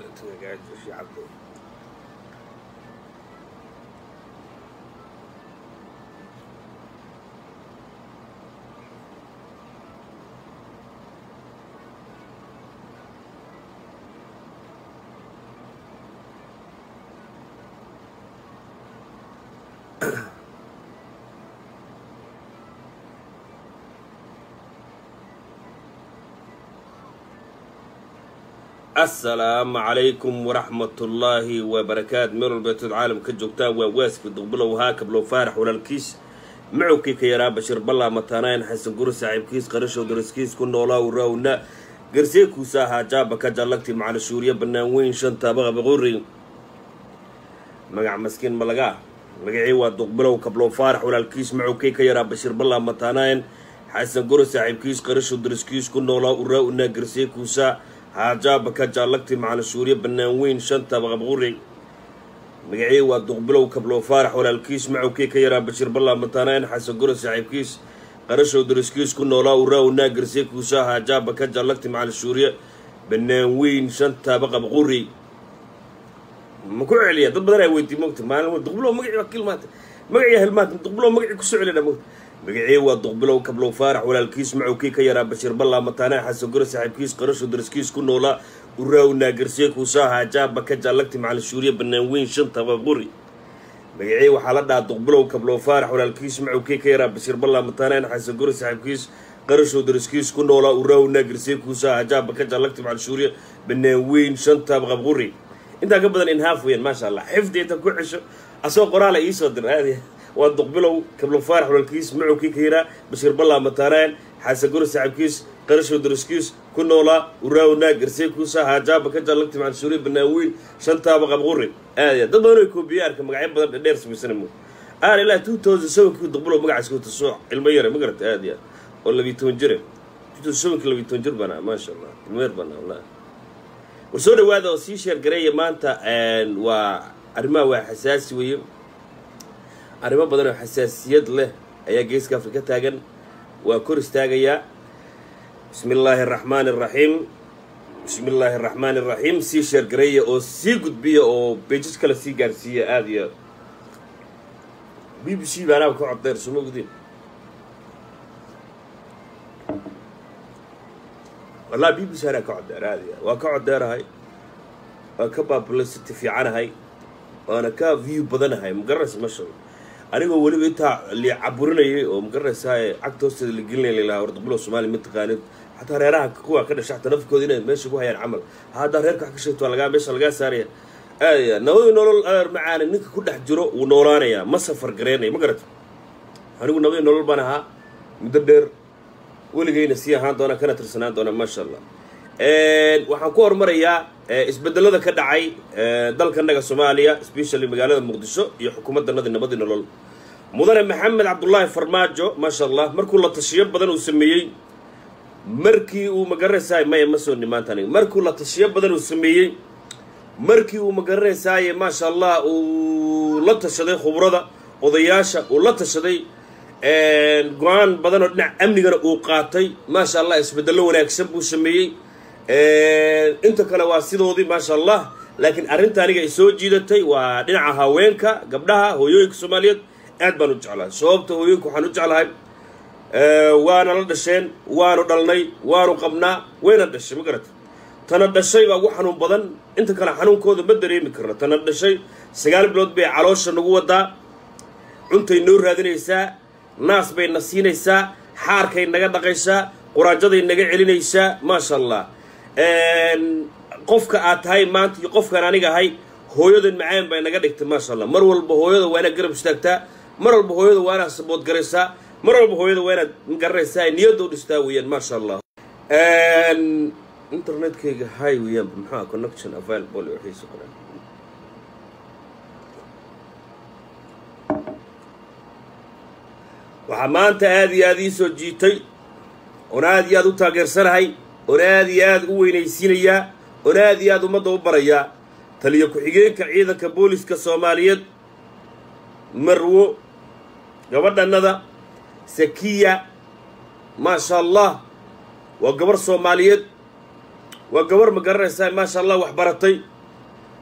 shacabka asalaamu calaykum waraxmatullaahi wabarakaatu meel walbeetood caalam ka joogtaan waa waasfi duqbilow haakablow faarax walaalkiis macowkii ka yaraa bashir ballaa mataanayn xasan guri saaxiibkiis qarashow daraskiis ku noolaa uraawna garseekuusa ahaa jaaba ka jallagti macali shuuriya bannaan weyn shanta baqabaqori magac maskiin malagaa magacii waa duqbilow kablow faarax walaalkiis macowkii ka yaraa bashir ballaa mataanayn xasan guri saaxiibkiis qarashow daraskiis ku noolaa uraawna garseekuusa haajaaba ka jaallagti macali shuuriya bannaan weyn shanta baqabquri magacii waa duqbilow kablow faarax walaalkiis macowkii ka yaraa bashir ballaa mataanayn xasan guri saaxiibkiis qarashow daraskiis ku noolaa uraawna garseekuusa haajaaba ka jaallagti macali shuuriya bannaan weyn shanta baqabquri ma ku celiya dad badan ay weydiy mogta maalin duqbilow magacii waa kilmaanta magacii hilmaanta duqbilow magacii kusoo celina mogta magacii waa duqbilow kablow faarax walaalkiis macowkii ka yaraa bashir ballaa mataanayn xasan guri saaxiibkiis qarashow daraskiis ku noolaa uraawna garseekuusa haajaaba ka jaallagti macali shuuriya bannaan weyn shanta baquri magacii waxaa la dhahaa duqbilow kablow faarax walaalkiis macowkii ka yaraa bashir ballaa mataanayn xasan guri saaxiibkiis qarashow daraskiis ku noolaa uraawna garseekuusa haajaaba ka jaallagti macali shuuriya bannaan weyn shanta baquri intaa ka badan inhaaf weyan maasha allah xifdi inta ku cesho asagoo qoraala iisoo dir aadi waa duqbilow kablow faarax walaalkiis macowkii ka yaraa bashir ballaa mataanayn xasan guri saaxiibkiis qarashow daraskiis ku noolaa uraawna garseekuusa haajaaba ka jaallagti macali shuuriya bannaan weyn shantaaba qabquri aad dad badan oo koobiye arka magacyo badan dhadheer samaysana mo aan ilaa two thousand sevenkii duqbilow magacaas ku tasoo ilmo yare ma garata aad ya oo labiyi toban jire two thousand sevenkii labiyi toban jir banaa maasha allah ilmo yar banaa wallahi war soo dhawaada oo sii sheergareeya maanta waa arrimaha waa xasaasi weeye arrimo badan oo xasaasiyad leh ayaa geeska afrika taagan waa kor istaagayaa bismi illaahi araxmaani araxiim bismi illaahi araxmaani araxiim sii sheergareeya oo sii gudbiya oo beejaj kale sii gaarsiiya aada iyo b b c baanaaba ka coddeer suma gudin wallahi b b c anaa ka coddeer aada iyo waa ka coddeerahay waa ka publicity fiicanahay waana ka view badanahay magaranaysa masha anigoo weliba intaa li caburinayay oo magaranaysaa cagta hoosteeda la gelinaya lalahaa war duqbilow soomaaliya ma taqaanid xataa reeraha kuwa ka dhasha xataa nafkooda inay meesha ku hayaan camal haddaa reerka wax ka sheegto waa lagaa meesha lagaa saaraya aadaya nabadii nolol adeer macaana ninka ku dhex jiro wuu noolaanayaa ma safar gareynaya ma garata anigu nabadii nolol baan ahaa muddo dheer weligayna sii ahaan doona kana tirsanaan doona maasha allah waxaan ku horumarayaa isbedelada ka dhacay dalkanaga soomaaliya especially magaalada muqdisho iyo xukuumaddanadii nabadii nolol mudane maxamed cabdullaahi farmaajo maasha allah markuu la tashiyo badan uu sameeyey markii uu magaranaysaay maya ma soo nimaanta aniga markuu la tashiyo badan uu sameeyey markii uu magaranaysaay maasha allah uu la tashaday khubrada odayaasha uu la tashaday go-aan badan oo dhinac amnigana uu qaatay maasha allah isbedello wanaagsan buu sameeyey inta kale waa sidoodii maasha allah laakiin arrinta aniga ay soo jiidatay waa dhinaca haweenka gabdhaha hooyooyinka soomaaliyeed aad baan u jeclahay sababta hooyooyinka waxaan u jeclahay waana la dhasheen waanu dhalnay waanu qabnaa wayna dhashay ma garata tana dhashay baa ugu xanuun badan inta kale xanuunkooda ma dareemi karna tana dhashay sagaal bilood bay caloosha nagu wadaa cuntay noo raadinaysaa naas bay na siinaysaa xaarkay naga dhaqaysaa quraajaday naga celinaysaa maasha allah qofka aad tahay maanta iyo qofkaan aniga ahay hooyadan macaan bay naga dhigtay maasha allah mar walba hooyada waa inaad garab istaagtaa mar walba hooyada waa inaad sabood garaysaa mar walba hooyada waa inaad garanaysaa niyadda u dhistaa weeyaan maasha allah internetkayga hay weeyaan maxaa connection available waxiisa qoran waxaa maanta aada iyo aada ii soo jiitay oon aada iyo aada u taageersanahay oon aada iyo aada u weynaysiinayaa oon aada iyo aada ummadda u barayaa taliyo ku-xigeenka ciidanka booliska soomaaliyeed marwo gabadhanada sakiya maasha allah waa gabar soomaaliyeed waa gabar ma garanaysaa maasha allah wax baratay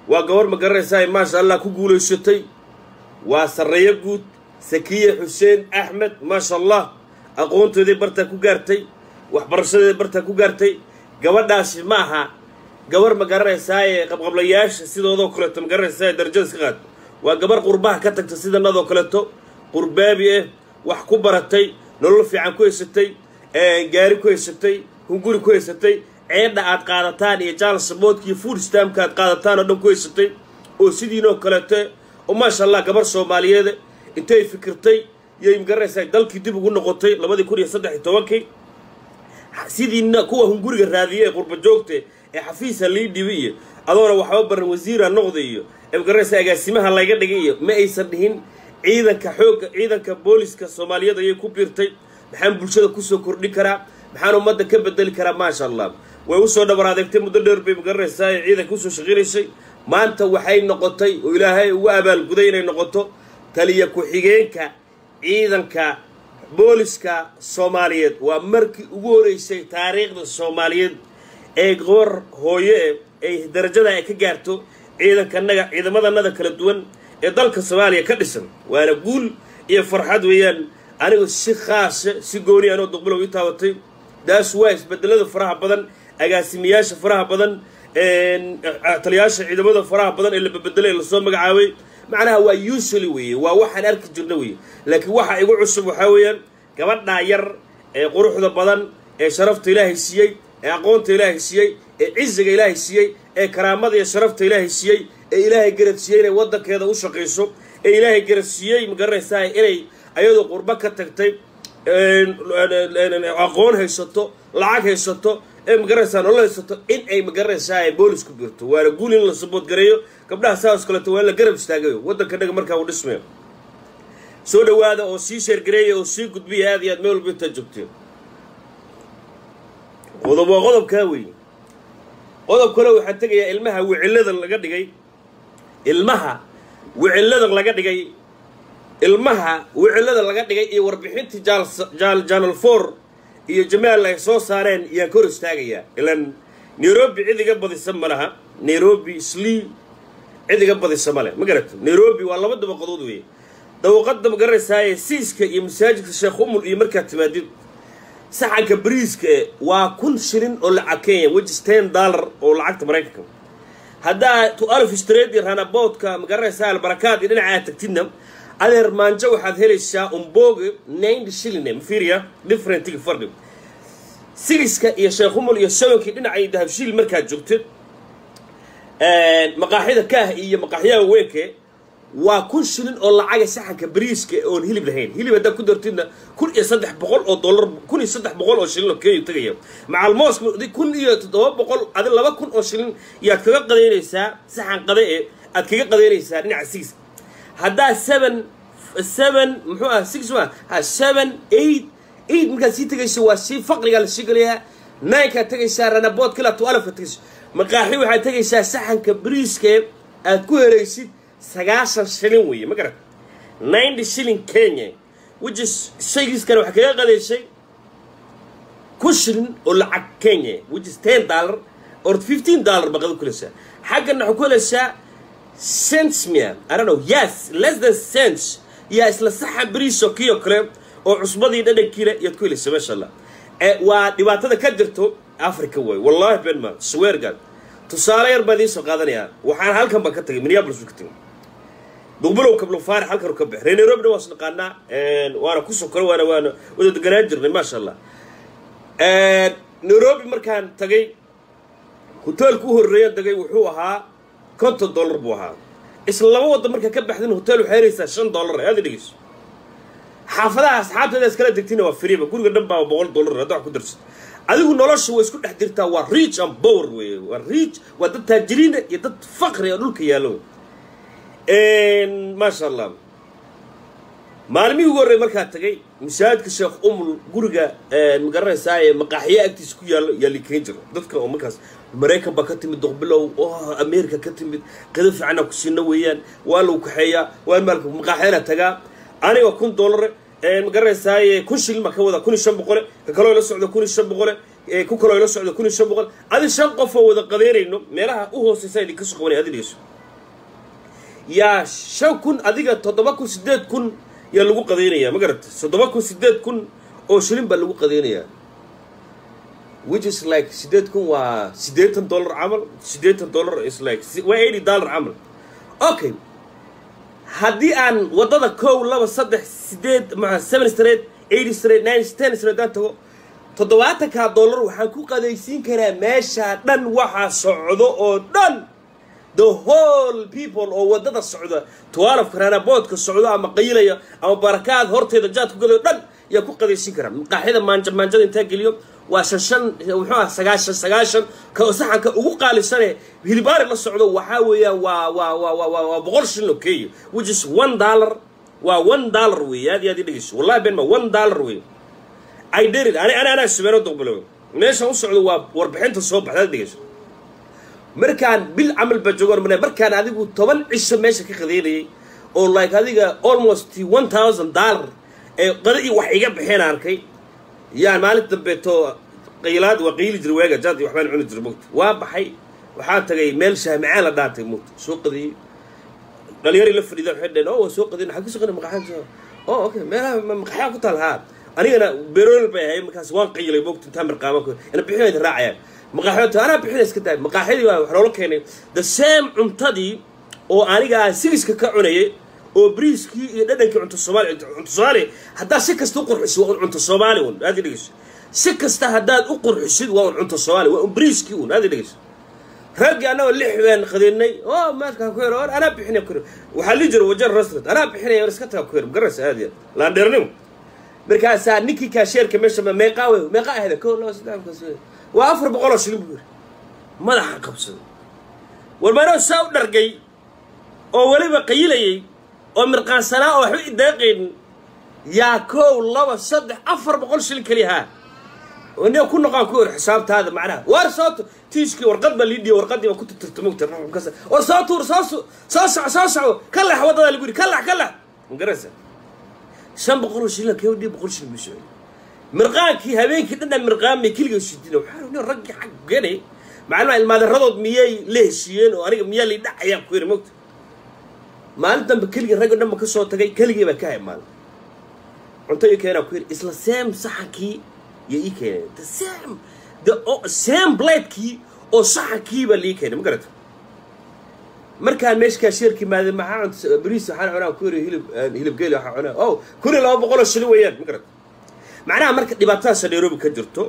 waa gabar ma garanaysaa maasha allah ku guulaysatay waa sarreeyo guud sakiye xuseen axmed maasha allah aqoontoodii bartaa ku gaartay waxbarashadeeda bartaa ku gaartay gabadhaasi ma aha gabar ma garanaysaaye qabqablayaasha sidoodoo kaleeto ma garanaysaa darajada iska qaad waa gabar qurbaha ka tagta sidanadoo kaleeto qurbaabi ah wax ku baratay nolol fiican ku haysatay gaari ku haysatay hunguri ku haysatay ceedha aad qaadataan iyo jaal saboodka iyo food stamka aad qaadataan oo dhan ku haysatay oo sidiinoo kaleete oo maasha allah gabar soomaaliyeed intay fikirtay yay magaranaysaa dalkii dib ugu noqotay labadii kun iyo saddex iyo tobankii sidiina kuwa hunguriga raadiye ee qurba joogte ee xafiisa lii dhibi iyo adoona waxba baran wasiira noqda iyo ee magaranaysaa agaasimaha layga dhigay iyo ma aysan dhihin ciidanka xoogga ciidanka booliska soomaaliyeed ayay ku biirtay maxaan bulshada kusoo kordhin karaa maxaan ummadda ka bedeli karaa maasha allah way usoo dhabar adeegtay muddo dheer bay magaranaysaa ee ciidanka usoo shaqaynaysay maanta waxay noqotay oo ilaahay ugu abaalguday inay noqoto taliya ku-xigeenka ciidanka booliska soomaaliyeed waa markii ugu horeysay taariikhda soomaaliyeed ee goor hooye ay darajada ay ka gaarto ciidankanaga ciidamadannada kala duwan ee dalka soomaaliya ka dhisan waana guul iyo farxad weeyaan anigu si khaasa si gooni anoo duqbulow ii taabatay daas waa isbedelada faraha badan agaasimayaasha faraha badan taliyaasha ciidamada faraha badan ee la bebedelay ee lasoo magacaabay macnaha waa usually weeye waa waxaan arki jirna weeye laakiin waxa igu cusub waxaa weeyaan gabadhaa yar ee quruxda badan ee sharafta ilaahay siiyey ee aqoonta ilaahay siiyey ee ciziga ilaahay siiyey ee karaamada iyo sharafta ilaahay siiyey ee ilaahay garad siiyey inay waddankeeda u shaqayso ee ilaahay garad siiyey magaranaysaa inay ayadoo qurbo ka tagtay aqoon haysato lacag haysato ee magaranaysaa nolol haysato in ay magaranaysaa boolis ku biirto waana guul in la saboodgareeyo gabdhaha saas kaleeto waa in la garab istaagayo waddankanaga markaa uu dhismayo soo dhawaada oo sii sheergareeya oo sii gudbiya aad iyo aad meel walba intaad joogteen qodob waa qodobkaa weeye qodob kale waxaan tegayaa ilmaha wicillada laga dhigay ilmaha wicillada laga dhigay ilmaha wicillada laga dhigay iyo warbixintii jaal janal for iyo jamaal ay soo saareen iyaan kor istaagayaa ilan nairobi cid iga badisa ma laha nairobi slii cid iga badisa ma leh ma garata nairobi waa laba dabaqadood weeye dawaqadda ma garanaysaaye siiska iyo masaajidka sheekh umul iyo markaad timaadid saxanka bariiska waa kun shilin oo lacag kenya wejis ten dollar oo lacagta maraykanka haddaa to alf street iyo ranaboodka ma garanaysaa albarakaad iyo dhinaca aad tagtidna adeer maanjo waxaad helaysaa umboge ninety shilling mafiriya differentiga farqi sigiska iyo sheekh umul iyo sawankii dhinacay dahabshiil markaad joogtid maqaaxida kaah iyo maqaaxyaha weynke waa kun shilin oo lacaga saxanka bariiska oon hilib lahayn hilib haddaad ku dartidna kun iyo saddex boqol oo dollar kun iyo saddex boqol oo shilin oo kenya tagaya macalmoos kun iyo toddoba boqol adi laba kun oo shilin yaad kaga qadaynaysaa saxan qada ee aad kaga qadaynaysaa dhinaca six haddaa seven seven muxuu ah six ma ha seven eight eight markaad sii tegayso waa sii faqrigaa lasii gelayaa ninekaad tegaysaa ranabood kilaa to alafka tegayso maqaaxi waxaad tegaysaa saxanka bariiskee aad ku helaysid sagaashan shilin weeye ma garat ninety shilling kenya which is shaygiiskana waxaa kaga qadaysay kun shilin oo lacag kenya which is ten dollar or fifteen dollar baqada ku helaysaa xaggana waxaa ku helaysaa cents mia i don't know yes less than cents yaa isla saxan bariisoo kii oo kale oo cusbadii dhadhankiile yaad ku helaysaa maasha allah waa dhibaatada ka jirto africa way wallahi ben ma swear god tusaale yar baan idiin soo qaadanayaa waxaan halkan baan ka tagay minneapolis ka tagay duqbulow kablo faarix halkan ka bax reer nairobina waan isnaqaanaa waana ku sokoro waana waana wada deganaan jirnay maasha allah nairobi markaan tagay hoteelku u horreeyaan tagay wuxuu ahaa konton dollar buu ahaa isla laba wadda markaa ka baxdin hotel waxay helaysaa shan dollar aada dhegeyso xaafadaha asxaabteeda iskala degtina waa friba guriga dhan baa boqol dollar hadda wax ku darsato adigu nolosha way isku dhex jirtaa waa reach and power weeye waa reach waa dad taajiriina iyo dad faqri oo dhulka yaallo maasha allah maalmihii ugu horrey markaa tagay masaajidka sheekh umul guriga ma garanaysaa ee maqaaxiya agtiisa ku yaallo yaa likeyn jiro dadka oo markaas maraykan baa ka timid doqbilow oo america ka timid qida fiicana ku siina weeyaan waa lagu kaxeeyaa waa maalka maqaaxiyana tagaa aniga kun dollar ma garanaysaaye kun shilin baa ka wada kun iyo shan boqole ka kaloo ila socda kun iyo shan boqole ku kaloo ila socda kun iyo shan boqol adi shan qof oo wada qadeynayno meelaha u hooseysa idinka soo qabanay adi dhegeyso yaa shan kun adiga toddoba kun siddeed kun yaa lagu qadaynayaa ma garata toddoba kun siddeed kun oo shilin baa lagu qadaynayaa which is like siddeed kun waa siddeetan dollar camal siddeetan dollar is like waa eighty dollar camal okay haddii aan waddada kow laba saddex siddeed maa seven straight eighty straight nine ten straight aan tago toddobaatankaa dollar waxaan ku qadaysiin karaa meeshaa dhan waxaa socdo oo dhan the whole people oo waddada socda twaalaf karaanaboodka socdo ama qayilaya ama barakaad horteeda jaad ku gadayo dhan yaa ku qadaysiin karaa maqaaxyada maanja maanjada intaa geliyo waa shan shan muxuu ah sagaashan sagaashan ka saxanka ugu qaalisane hilibaari la socdo waxaa weeyaan waa waa waa waa waa waa boqol shilin oo keeya which is one dollar waa one dollar weeye aad iyo aad i dhegeyso wallahi ben ma one dollar weeye I did it ani ani anaa sumeero doqbalo meeshan u socdo waa warbixinta soo baxda aad dhegeyso markaan bil camal baa joogaan marnay markaan adigu toban cisho meesha ka qadeynayay oo like adiga almost one thousand dollar ee qada iyo wax iga baxeen arkay yaan maalin dambeeto qaylaad waa qayli jiray waaga jaad iyo waxbaan cuni jiray mugta waa baxay waxaa tagay meel shaamicaan la dhaantay mugta soo qadiyey dhalinyari la fadhida waxay dhaheen oo waa soo qadin maxaa kusoo qadin maqaxaan oo okay meelaha maqaxyaa ku taal haa anigana berool bay ahay markaas waan qayilay mugta intaa marqaama ina bixinayda raacayaan maqaaxyoota anaa bixina iska tahay maqaaxyadii waa wax loola keenay the same cuntadii oo aniga aan siriska ka cunayay oo briiskii iyo dhadhankii cunto soomaali cunto soomaali haddaad si kasta u qurxisid waa un cunto soomaali un aad i dhegeyso si kasta haddaad u qurxisid waa un cunto soomaali waa un briiskii un aad i dhegeyso raggii annagoo lix baan qadinnay oo maadkaa ku yaro anaa bixinaya ku yaro waxaa lii jira wajar restaurant anaa bixinaya war iska taga ku yaro magaraysa aad iyo laandheernimo markaasaa ninkii kaasheerka meesha meeqaa wey meeqaa ahda ko laba saddex waa afar boqol oo shilin buu yiri madaxa qabsaday war maanoo saa u dhargay oo weliba qayilayay oo mirqaansanaa oo waxba ideeqaynin yaa kow laba saddex afar boqol shilin keliya haa nia ku noqaan ku ori xisaabtaada macnaha waar soo tu tiiskii warqad baa lii dhiya warqadii baa ku tirtirta mugta war soo tuur soo soo soco soo soco ka lex waddadaa lagu yidhi ka lex ka lex magaraysa shan boqol oo shilin kee dhiya boqol shilin buu socday mirqaankii habeenkii dhandhan mirqaamay keliga shidina waxaa ni raggii xag gane maclumaa ilmaadaradood miyay la heshiiyeen oo aniga miyaa lay dhacayaan ku yiri mogta maalin dambe keligii raggo dhanba ka soo tagay keligii baa ka hay maalin cunto ii keenaa ku yiri isla seem saxankii iyo ii keeneen the same the same bladekii oo saxankii baa lii keenay ma garata markaan meesha kaasheerka imaaday maxaa cunta bariis waxaan cunaa ku yiri hilib hilib geeli waxaa cunaa oh kun iyo laba boqol oo shilin weeyaan ma garata macnaha marka dhibaatadaasa nairobi ka jirto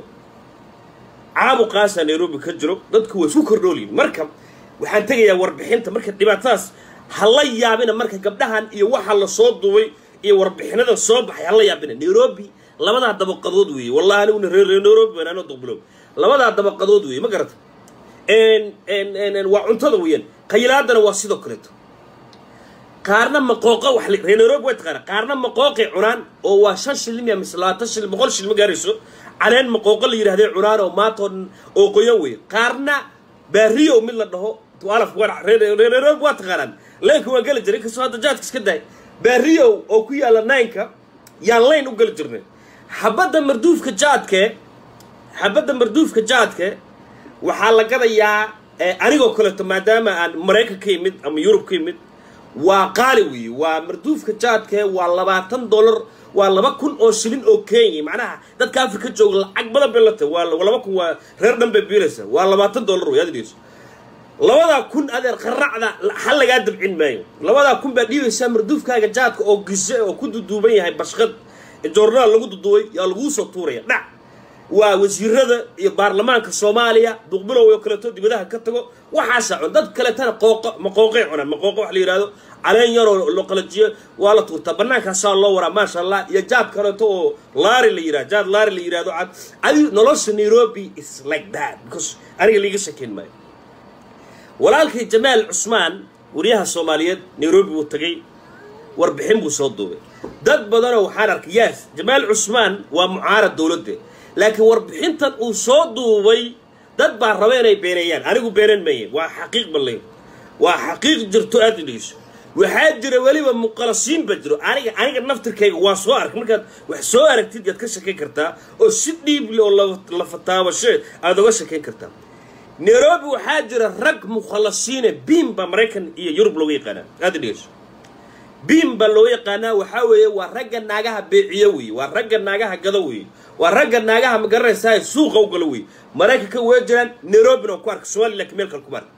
caabuqaasa nairobi ka jiro dadku way isku kordhoolyihin marka waxaan tegayaa warbixinta marka dhibaatadaas ha la yaabina marka gabdhahan iyo waxa la soo duubay iyo warbixinada soo baxay ha la yaabina nairobi labadaa dabaqadood weeye wallahi aniguna reer nairobi baan anoo duqbilow labadaa dabaqadood weeye ma garata waa cuntada weeyaan qayilaadana waa sidoo kaleeto qaarna maqooqo wax reer nairobi way taqaana qaarna maqooqay cunaan oo waa shan shilin ya mise labaatan shilin boqol shilin ma gaarayso caleen maqooqo la yidhahday cunaan oo maantoo dhan oo qoyan weeye qaarna baariyow mid la dhaho alaf reer nairobi waa taqaanaan leenka waan geli jiray inkastoo hadda jaadka iska dahay baariyow oo ku yaalla naynka yaan layn u geli jirnay xabadda marduufka jaadke xabadda marduufka jaadke waxaa la gadayaa anigoo kaleeto maadaama aan maraykan ka yimid ama yurub ka yimid waa qaali weeye waa marduufka jaadke waa labaatan dollar waa laba kun oo shilin oo kenya macnaha dadka afrika jooga lacag badan bay la tahay waa laba kun waa reer dhan bay biilaysa waa labaatan dollar wey aad dhigeyso labadaa kun adeer qaracda hal lagaa dabcin maayo labadaa kun baa dhiibaysaa marduufkaaga jaadka oo gise oo ku duduuban yahay bashqad joornaal lagu duduubay yaa laguu soo tuuraya dhac waa wasiirada iyo baarlamaanka soomaaliya duqbilow oo kaleeto dibadaha ka tago waxaasa cun dad kaleetana qooqo maqooqay cunaan maqooqo wax la yidhahdo caleen yaroo loo qalajiyo waa la tuurtaa bannaankaasaa loo waraa maasha allah iyo jaad kaleeto oo laari la yidhahdo jaad laari la yidhahdo cad adi nolosha nairobi is like that because aniga liiga shakeyn maayo walaalkay jamaal cusmaan wariyaha soomaaliyeed nairobi buu tagay warbixin buu soo duubay dad badanoo waxaan arkay yaas jamaal cusmaan waa mucaarad dowladda laakiin warbixintan uu soo duubay dad baa raba inay beeneeyaan anigu beenan maye waa xaqiiq balay waa xaqiiq jirto aada dhegeyso waxaa jira weliba muqalasiin baa jiro aniga aniga naftirkayga waa soo ark markaad wax soo aragtid yaad ka shakeyn kartaa oo si dhiible oo la fataabashe aada oga shakeyn kartaa nairobi waxaa jira rag mukhalasiine biim baa maraykan iyo yurub looga yaqaanaa aada dhegeyso biim baa looga yaqaanaa waxaa weeye waa ragga naagaha beeciyo weeye waa ragga naagaha gado weeye waa ragga naagaha magaranaysaa suuqa u galo weeye maraykanka way jiraan nairobina on ku arka somaliya lakin meel kale kuma arka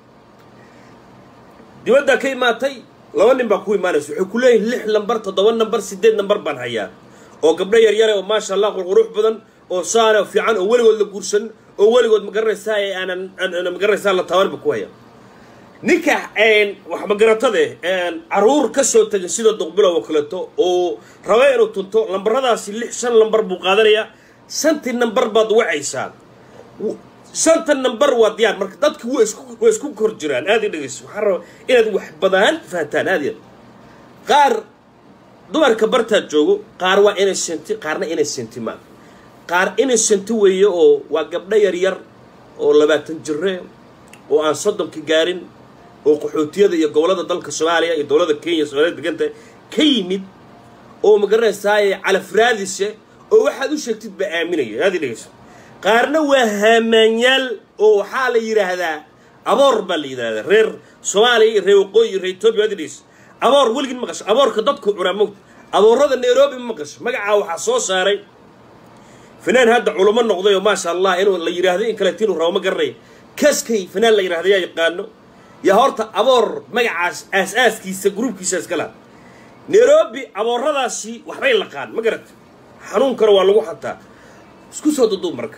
dibaddaa ka imaatay laba nin baa ku imaanaysa waxay ku leeyihin lix nambar toddoba nambar sideed nambar baan hayaa oo gabdho yaryare oo maasha allah qurqurux badan oo saane oo fiican oo weligood la guursan oo weligood magaranaysaa ee aanan magaranaysaa la tabanba ku haya ninka wax magaratade caruur ka soo tegay sida duqbilow oo kaleeto oo raba inuu tunto lambaradaasi lix shan lambar buu qaadanayaa shantii nambar baad wacaysaa shanta nambar waa diyaar marka dadki wa isku waa isku kor jiraan aada i dhegeyso waxaan rabaa inaad wax badan fahantaan aada yaad qaar dumarka bartaad joogo qaar waa inay senti qaarna inay senti maa qaar inay senti weeye oo waa gabdho yaryar oo labaatan jire oo aan soddonka gaarin oo qaxootiyada iyo gobollada dalka soomaaliya iyo dowladda kenya soomaaliyad deganta ka yimid oo magaranaysaay calafraadise oo waxaad u sheegtid baa aaminaya aada i dhegeyso qaarna waa haamaanyaal oo waxaa la yidhaahdaa aboor baa la yidhahdaa reer soomaaliya iyo reer waqooyi iyo reer etoobiya aad i dhegeyso aboor weligin maqasho aboorka dadku cunaa mogta aboorada nairobi ma maqasho magacaa waxaa soo saaray fanaan hadda culamo noqday oo maasha allah inuu la yidhaahdo in kaleeto inuu rabo ma garanaya kaskay fanaan la yidhahda yaa yaqaano yaa horta aboor magacaas aas-aaskiisa gruubkiisa iska laha nairobi abooradaasi waxbay laqaan ma garata xanuunkana waa lagu xataa isku soo duduub marka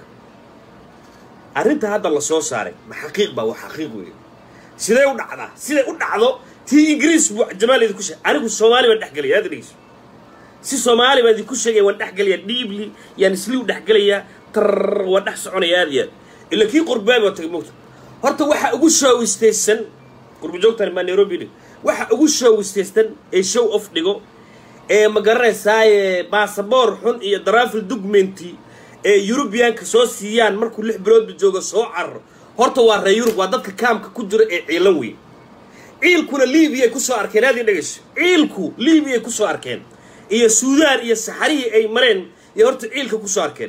arrinta hadda la soo saaray ma xaqiiq baa waa xaqiiq weeye siday u dhacdaa siday u dhacdo tii ingiriis buu jamaal idinku sheegay anigu soomaali baan dhexgelaya aad dhegeyso si soomaali baan idinku sheegaya waan dhexgelaya dhiibli yaan isliu dhexgelayaa tar waan dhex soconaya aad iyo aad ila kii qurbaabi waa tagay mogta horta waxa ugu shoowistaysan qurba joogtani maa nairobi dhig waxa ugu shoowistaysan ee show off dhigo ee ma garanaysaaye baasaboor xun iyo darafil documenti ee yurubiyaanka soo siiyaan markuu lix biloodba joogo soo cararo horta waa reer yurub waa dadka kaamka ku jira ee ciilan weyn ciilkuna liibiyay kusoo arkeen aad ii dhegeyso ciilku liibiyay kusoo arkeen iyo suudaan iyo saxarihii ay mareen iyo horta ciilka kusoo arkeen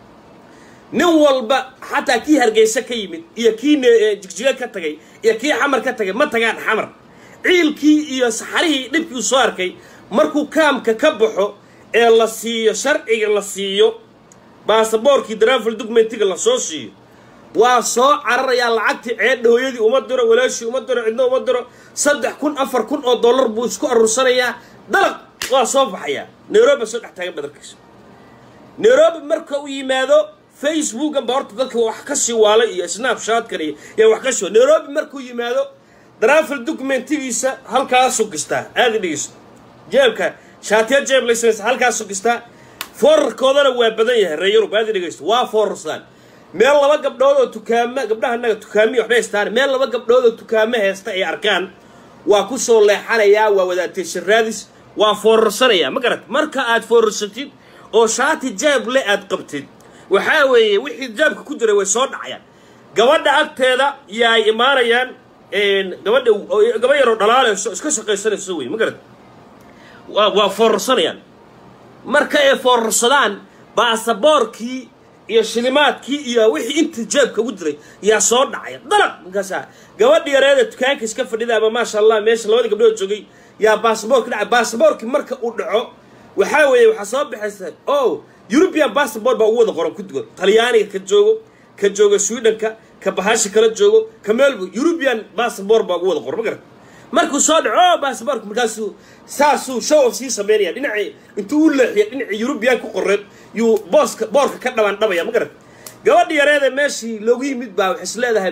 nin walba xataa kii hargeysa ka yimid iyo kii jigjiga ka tagay iyo kii xamar ka tagay ma tagaan xamar ciilkii iyo saxarihii dhibkii uu soo arkay markuu kaamka ka baxo ee la siiyo sharciga la siiyo baasaboorkii darafil documentiga lasoo siiyo waa soo cararayaa lacagtii ceedha hooyadii uma diro walaashii uma diro cidna uma diro saddex kun afar kun oo dollar buu isku aruursanayaa dalaq waa soo baxayaa nairobi soo dhex taagan badarkiisa nairobi marka uu yimaado facebookan ba horta dadka wax ka sii waalay iyo snapshatkan iyo yaa wax ka sii nairobi markuu yimaado darafil documentigiisa halkaasuu gistaa aada dhegeyso jeebka shaatiya jeeb laysanaysa halkaasuu gistaa foorarkoodana waa badan yahay reer yurub aada dhegeysto waa foorarsaan meel laba gabdhood oo tukaamo gabdhaha annaga tukaamiya waxbay haystaan meel laba gabdhood oo tukaamo heesta ay arkaan waa ku soo leexanayaa waa wadaataysan raadis waa foorarsanayaa ma garat marka aad foorarsatid oo shaati jeeb le aad qabtid waxaa weeye wixii jeebka ku jiray way soo dhacayaan gabadha agteeda yaay imaanayaan gabadha gaba yaroo dhalaalayso iska shaqaysanayso wey ma garat waa waa foorarsanayaan marka ay foorarsadaan baasaboorkii iyo shilimaadkii iyo wixii inta jeebka ugu jiray yaa soo dhacaya dalaq markaasaa gabadhi yareeda dukaanka iska fadhida ama maasha allah meesha labadii gabdhood joogay yaa baasaboorki dhacay baasaboorkii marka uu dhaco waxaa weeye waxaa soo baxaysa o european bassabort baa ugu wada qoran kudigo talyaaniga ka joogo ka joogo swedhenka ka bahasha kala joogo ka meelbo european bassabort baa ugu wada qoran ma garan markuu soo dhaco o basaborka markaasuu saasuu show of sii sameynaya dhinacii intuu u leexiya dhinacii yurubiyan ku qoreed yuu booska boorka ka dhabaan dhabaya ma garan gabadhi yareeda meeshii loogu yimid baa waxay is leedahay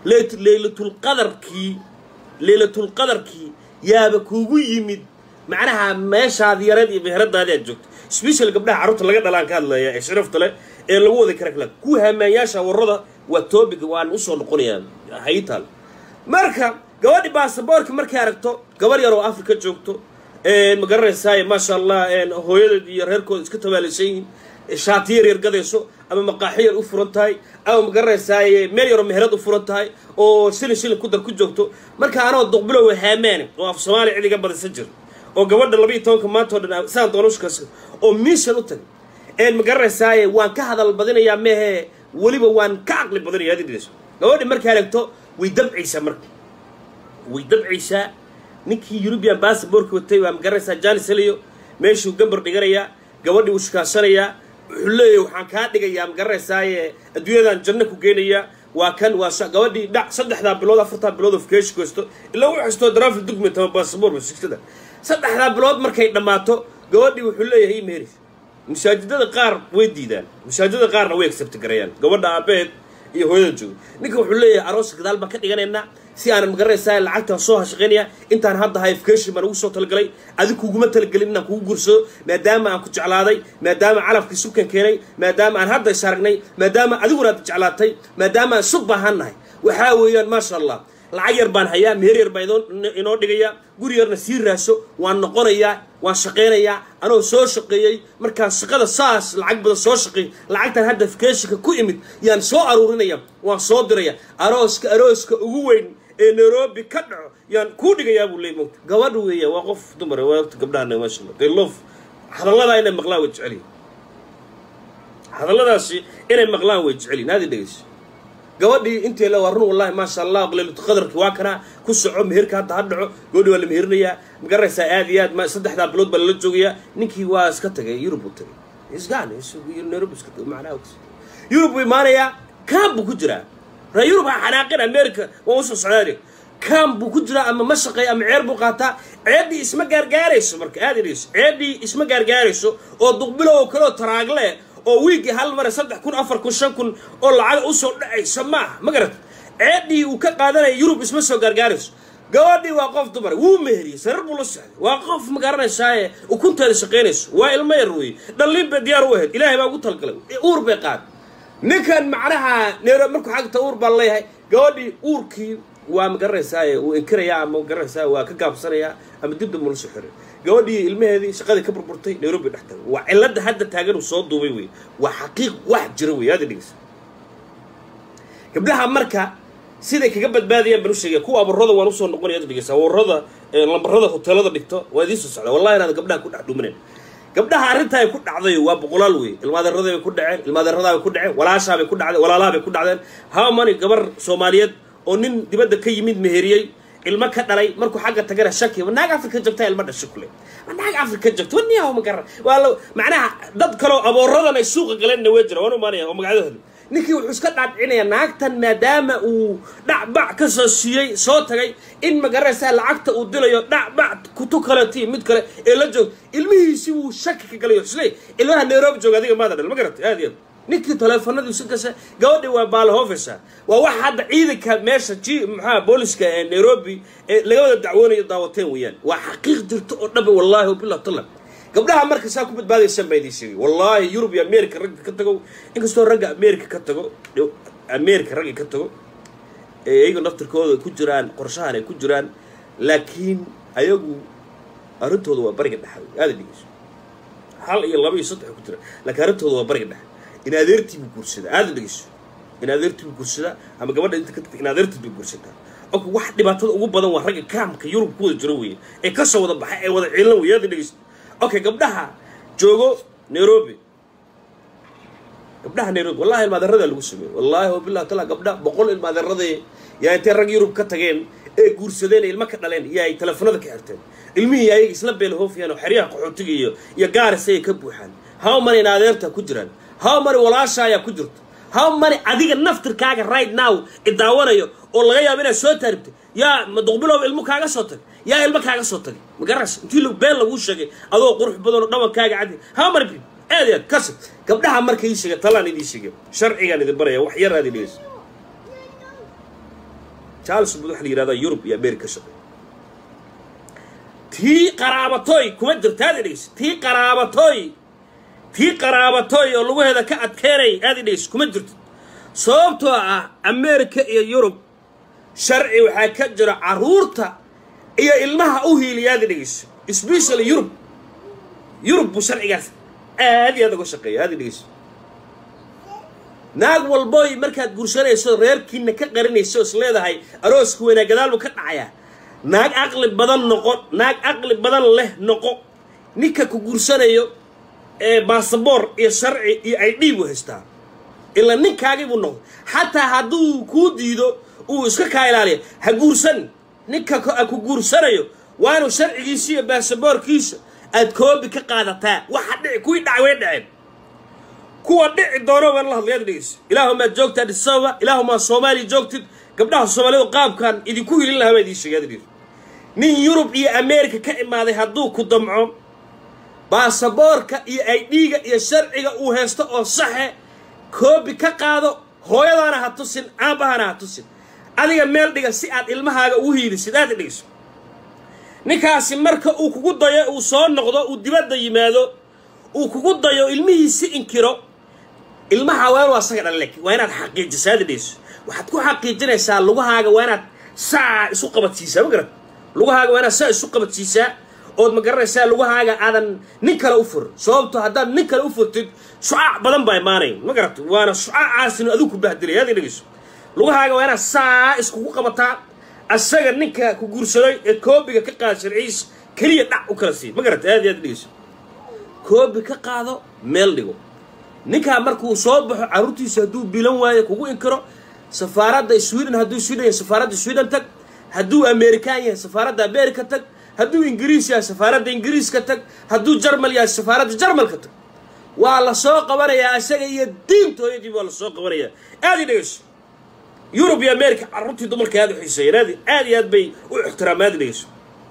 leylatulqadarkii leylatulqadarkii yaaba kuugu yimid macnaha meeshaadi yareed iyo meheradaadi aad joogto special gabdhaha carruurta laga dhalaan ka hadlaya ee sharafta leh ee lagu waday kara kala kuwa hamaanyaasha warrada waa topic waan usoo noqonayaa haytaal marka gabadhi baasaboorka markay aragto gabar yar oo africa joogto ma garanaysaay maasha allah hooyadeed iyo reerkooda iska tabaalaysan yihiin shaati yar yar gadayso ama maqaaxi yar u furan tahay ama ma garanaysaay meel yaroo meherad u furan tahay oo shilin shilin ku dar ku joogto marka anoo duqbilow haamaane oo af soomaaliya cid iga badisan jir oo gabadha labayo tobanka maanta o dhan saan doonushkas oo miishan u tagay ma garanaysaaye waan ka hadal badinayaa mehe weliba waan ka caqli badinaya adidhiso gabadhi markaa aragto way dabcaysaa marka way dabcaysaa ninkii eurubian basaborka watay waa magaranaysaa janis heliyo meeshuu gambar dhiganayaa gabadhii uu shukaasanayaa wuxuu leeyahy waxaan kaa dhigayaa magaranaysaayee adduunyadan janno ku geenayaa waa kan waa gabadhii dhac saddexdaa bilood afartaa bilood of keesh goysto ilaa u xistoo drafil document ama basabor basigsada saddexdaa bilood markay dhammaato gabadhii wuxuu leeyahay meris masaajidada qaar way diidaan masaajidada qaarna way accept garayaan gabadha aabeed iyo hooyada jooga ninka wuxuu leeyahay arooska gadaal baan ka dhiganaynaa si aanan magaranaysaa lacagtaan soo hashaqaynaya intaan hadda hifcation baan ugu soo talagalay adig kuguma talagelin inaan kugu gursado maadaama aan ku jeclaaday maadaama calafkii sukan keenay maadaama aan hadda is aragnay maadaama adiguna aad jeclaatay maadaama aan sug baahan nahay waxaa weeyaan maasha allah lacag yar baan hayaa meher yar baan inoo dhigayaa guri yarna sii raaso waan noqonayaa waan shaqaynayaa anoo soo shaqeeyey markaan shaqada saas lacag badan soo shaqeeyey lacagtan hadda fikeshinka ku imid yaan soo aruurinaya waan soo diraya arooska arooska ugu weyn ee nairobi ka dhaco yaan kuu dhigayaa buu leey mogta gabadha weeya waa qof dumar waa ogta gabdhaha maasha allah they love hadalladaa inay maqlaan way jeceliyin hadalladaasi inay maqlaan way jeceliyin aadi dhegeyso gabadhii intay le waa run wallahi maasha allah leylatu qadarki waa kanaa ku soco meherka hadda ha dhaco gabadhi waa la meherinayaa magaraysaa aad iyo aad ma saddexdaa bilood baa lala joogayaa ninkii waa iska tagay yurub buu tagay isgaan nairobi iska tagay macnaha yurub buu imaanayaa kaan buu ku jiraa ra yurub ha xanaaqin america waa usoo socdaani kaan buu ku jiraa ama ma shaqeeya ama ceer buu qaataa ceeddii isma gaargaarayso marka aad idhayso ceeddii isma gaargaarayso oo duqbilow kaleo taraagle oo wiigii hal mare saddex kun afar kun shan kun oo lacaga usoo dhacaysa maaha ma garata ceeddii uu ka qaadanaya yurub isma soo gaargaarayso gabadhii waa qof dumar wuu meheriyey sarar buu la socday waa qof ma garanaysaaye ukunteeda shaqaynayso waa ilmo yar weeye dhalliin bay diyaar u ahayd ilaahay baa ugu talgalay uur bay qaad ninkan macnaha neero markuu xagta uur baan leeyahay gabadhii uurkii waa ma garanaysaaye uu inkirayaa ama ma garanaysaa waa ka gaabsanayaa ama dibda mula soo xiray gabadhii ilmaheedii shaqadii ka burburtay nairobi dhex tagay waa cilada hadda taagan uu soo duubay wey waa xaqiiq wax jira wey aada dhegeysa gabdhaha marka siday kaga badbaadayaan baan u sheegaya kuwa abarada waan usoo noqonaya aada dhegeysa abarada lambarada hoteelada dhigto waa idiin soo socda wallahi inaad gabdhaha ku dhex dhuminayn gabdhaha arrintaa ay ku dhacday waa boqolaal wey ilmaadeerada bay ku dhaceen ilmaadeeradaa bay ku dhaceen walaashaa bay ku dhacdeen walaalaha bay ku dhacdeen how many gabar soomaaliyeed oo nin dibadda ka yimid meheriyey ilmo ka dhalay markuu xagga tagana shaki naag afrika joogtaa ilmo dhasho kule naag afrika joogta waniyaho ma garan waa la macnaha dad kaloo abooradan ay suuqa galeenna way jira waan imaanaya oo magacyadooda ninkii wuxuu iska dhaadhicinayaa naagtan maadaama uu dhacbac ka soo siiyey soo tagay in magaranaysaa lacagta uu dilayo dhacbac kutu kaleti mid kale ee la joog ilmihiisi wuu shaki ka galayo isle ilmaha nairobi jooga adiga maada dhal ma garata aad iyo aad ninkii taleefanadii si kasa gabadhii waa baalahofesa waa wax hadda ciidanka meesha ji maxaa booliska ee nairobi ee laga wada dacwoonayo daawateen weeyaan waa xaqiiq jirto oo dhanba wallaahi wabilah tala gabdhaha marka saa ku badbaadaysan baa idiin sheegay wallaahi yurub iyo america ragga ka tago inkastoo ragga america ka tago america ragga ka tago ee iyaga naftirkooda ku jiraan qorshahan ay ku jiraan laakiin ayagu arrintooda waa bariga dhexa aada dhegeyso hal iyo laba iyo saddex ku jira laakiin arrintooda waa bariga dhexa in adeertii buu guursadaa aada dhegeyso in adeertii buu guursadaa ama gabadha inta ka tagta in adeertii buu guursadaa ok wax dhibaatada ugu badan waa ragga kaamka yurub ku wada jiro weeye ee kasoo wada baxay ee wada ciilan weeye aada dhegeyso okay gabdhaha joogo nairobi gabdhaha nairobi wallahi ilmaadeeradaa lagu sameeyey wallahi wabilah taala gabdha boqol ilmaadeeradee yaa intay rag yurub ka tageen ee guursadeen ee ilmo ka dhaleen iyo ay teleefanada ka xirteen ilmihii ayaga isla beelhoofiyaan oo xeryaha qaxootiga iyo iyo gaaris ayay ka buuxaan how many in adeerta ku jiraan how many walaasha ayaa ku jirto how many adiga naftirkaaga right now idaawanayo oo laga yaabo inaad soo taaribtay yaa maduqbilow ilmo kaaga soo tagay yaa ilmo kaaga soo tagay magaras intii been laguu sheegay adoo qurux badan oo dhawankaaga cadi how many people aad aad kasi gabdhaha marka ii sheegay talaan idii sheegay sharcigaan idin baraya wax yar aad idhegeyso charles bud waxa la yihahdaa yurub iyo america shaqay tii qaraabatoy kuma jirta aad idhegeyso tii qaraabatoy tii qaraabatoy oo laguheeda ka adkeenay aad idhegeyso kuma jirto sababtoo ah america iyo yurub sharci waxaa ka jira caruurta iyo ilmaha u hiiliya aad idhegeyso specially yurub yurub buu sharcigaas aad iyo aad uga shaqeeya aad idhegeyso naag walboy markaad guursanayso reerkiina ka qarinayso is leedahay arooska weynaa gadaal buu ka dhacayaa naag caqli badan noqo naag caqli badan leh noqo ninka ku guursanayo ee basaboor iyo sharci iyo ay dhiib u haystaa ila ninkaagii buu noqday xataa hadduu kuu diido uu iska kaa ilaaliya ha guursan ninka ku guursanayo waa inuu sharcigiisa iyo baasaboorkiisa aad koobi ka qaadataa waxa dhici kuwii dhacay way dhaceen kuwa dhici doono waan la hadlayaad dhegeysa ilaahumaad joogtaa dhisaba ilaahumaa soomaaliya joogtid gabdhaha soomaalidu qaabkan idinku hilin lahaa baa idiin sheegaad dhir nin yurub iyo ameerika ka imaaday hadduu ku damco baasaboorka iyo aydhiiga iyo sharciga uu haysto oo saxe koobi ka qaado hooyadaana ha tusin aabahana ha tusin adiga meel dhiga si aad ilmahaaga ugu hiilisid aad dhegeyso ninkaasi marka uu kugu dayo uu soo noqdo uu dibadda yimaado uu kugu dayo ilmihiisi inkiro ilmaha waa inuu asaga dhalek waa inaad xaqiijisaa aad dhegeyso waxaad ku xaqiijinaysaa lugahaaga waa inaad saa isu qabadsiisaa ma garat lugahaaga waa inaad saa isu qabadsiisaa ood ma garanaysaa lugahaaga aadan nin kale u fur sababto haddaad nin kale u furtid shucaac badan baa imaanay ma garat waana shucaacaasinu adigu ku bahdilay aad dhegeyso lugahaaga waa inaad saa iskugu qabataa asaga ninka ku guursaday ee koobiga ka qaada sharciis keliya dhac u kala sii ma garata aad iyo aad dhegeyso koobi ka qaado meel dhigo ninkaa markuu soo baxo carruurtiisa hadduu bilan waayo kugu inkiro safaaradda sweden hadduu sweden yahay safaaradda sweden tag hadduu amerikaan yahay safaaradda america tag hadduu ingiriis yahay safaaradda ingiriiska tag hadduu jarmal yahay safaaradda jarmalka tag waa la soo qabanayaa isaga iyo diintooyadii waa la soo qabanayaa aad i dhegeyso yurub iyo america carruurtii dumarka aad u xiiseeyeen aad aad iyo aad bay u ixtiraamaad dhegeyso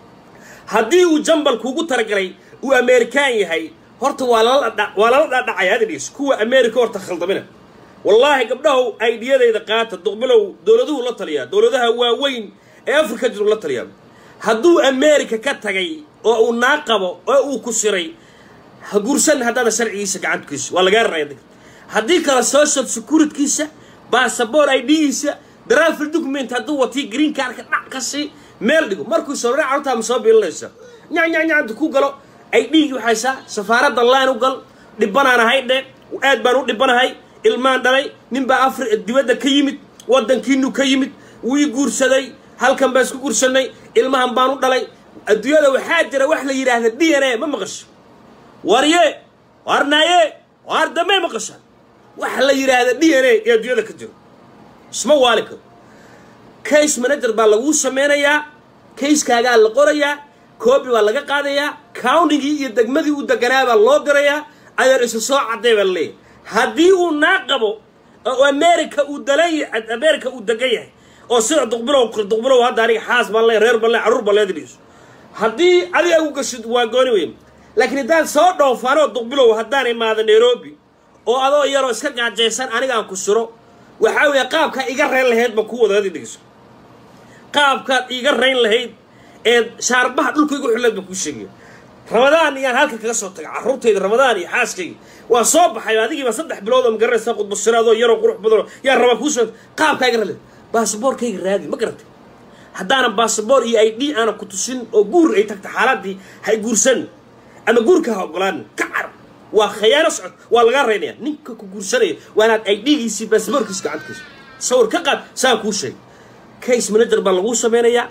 haddii uu jambal kuugu talagalay uu amerikaan yahay horta waa lala waa lala dhaadhacaya aad dhegeyso kuwa america horta khaldamina wallaahi gabdhahow aydiyadayda qaata duqbilow dowladuhu la taliyaa dowladaha waaweyn ee afrika jiru la taliyaa hadduu america ka tagay oo uu naa qabo oo uu ku siray ha guursan haddaada sharcigiisa gacantukiisa waa lagaa raraya haddii kale social securitkiisa basaboor idgiisa drafil document hadduu watii green cardka dhac ka sii meel dhigo markuu soo carruurtaa ma soo biilinaysa nyanyanyanta ku galo idhigi waxaysaa safaaradda line u gal dhibbanaan ahay dhe aad baan u dhibbanahay ilmaan dhalay ninbaa afri dibadda ka yimid waddankiinu ka yimid wuu ii guursaday halkan baan isku guursanay ilmahan baan u dhalay adduunyada waxaa jira wax la yidhaahda d n a ma maqasho warye warnaaye waar dambe maqashaan waxa la yidhaahda d n a ee adduunyada ka jiro isma waali karo case manager baa laguu sameynayaa kayskaagaa la qorayaa koobi baa laga qaadayaa countigii iyo degmadii uu deganaa baa loo dirayaa adeer isa soo cadday baa laleeyahay haddii uu naa qabo oo america uu dalan america uu degan yahay oo sida duqbilow duqbilow hadda aniga xaas baan leeyahay reer baan leeyahay carruur baan leedhiiso haddii adiga u gashid waa gooni weyn laakiin haddaan soo dhoofaanoo duqbilow haddaan imaado nairobi oo adoo yaroo iska gaajaysan aniga aan ku siro waxaa weeye qaabkaa iga rayn lahayd baan ku wadaadi dhegeyso qaabkaad iiga rayn lahayd ee shaarbaha dhulka igu xileed baan kuu sheegaya ramadaan iyaan halka kaga soo taga carruurtayda ramadaan iyo xaaskayga waa soo baxay adigiiba saddex bilood oo magaranaysaa qudbasiraadoo yaroo qurux badanoo yaa rabaa kuu soo qaabkaa iga rayn lahayd baasaboorkayga raadi ma garatay haddaanan baasaboor iyo i d aanan ku tusin oo guur ay tagta xaaladii hay guursan ama guurka ha ogolaan ka car waa khayaano socod waa lagaa raynaya ninka ku guursanaya waa inaad i d-giisii baasaboorkiisa gacantiisa sawir ka qaad saan kuu sheegay case manager baa laguu sameynayaa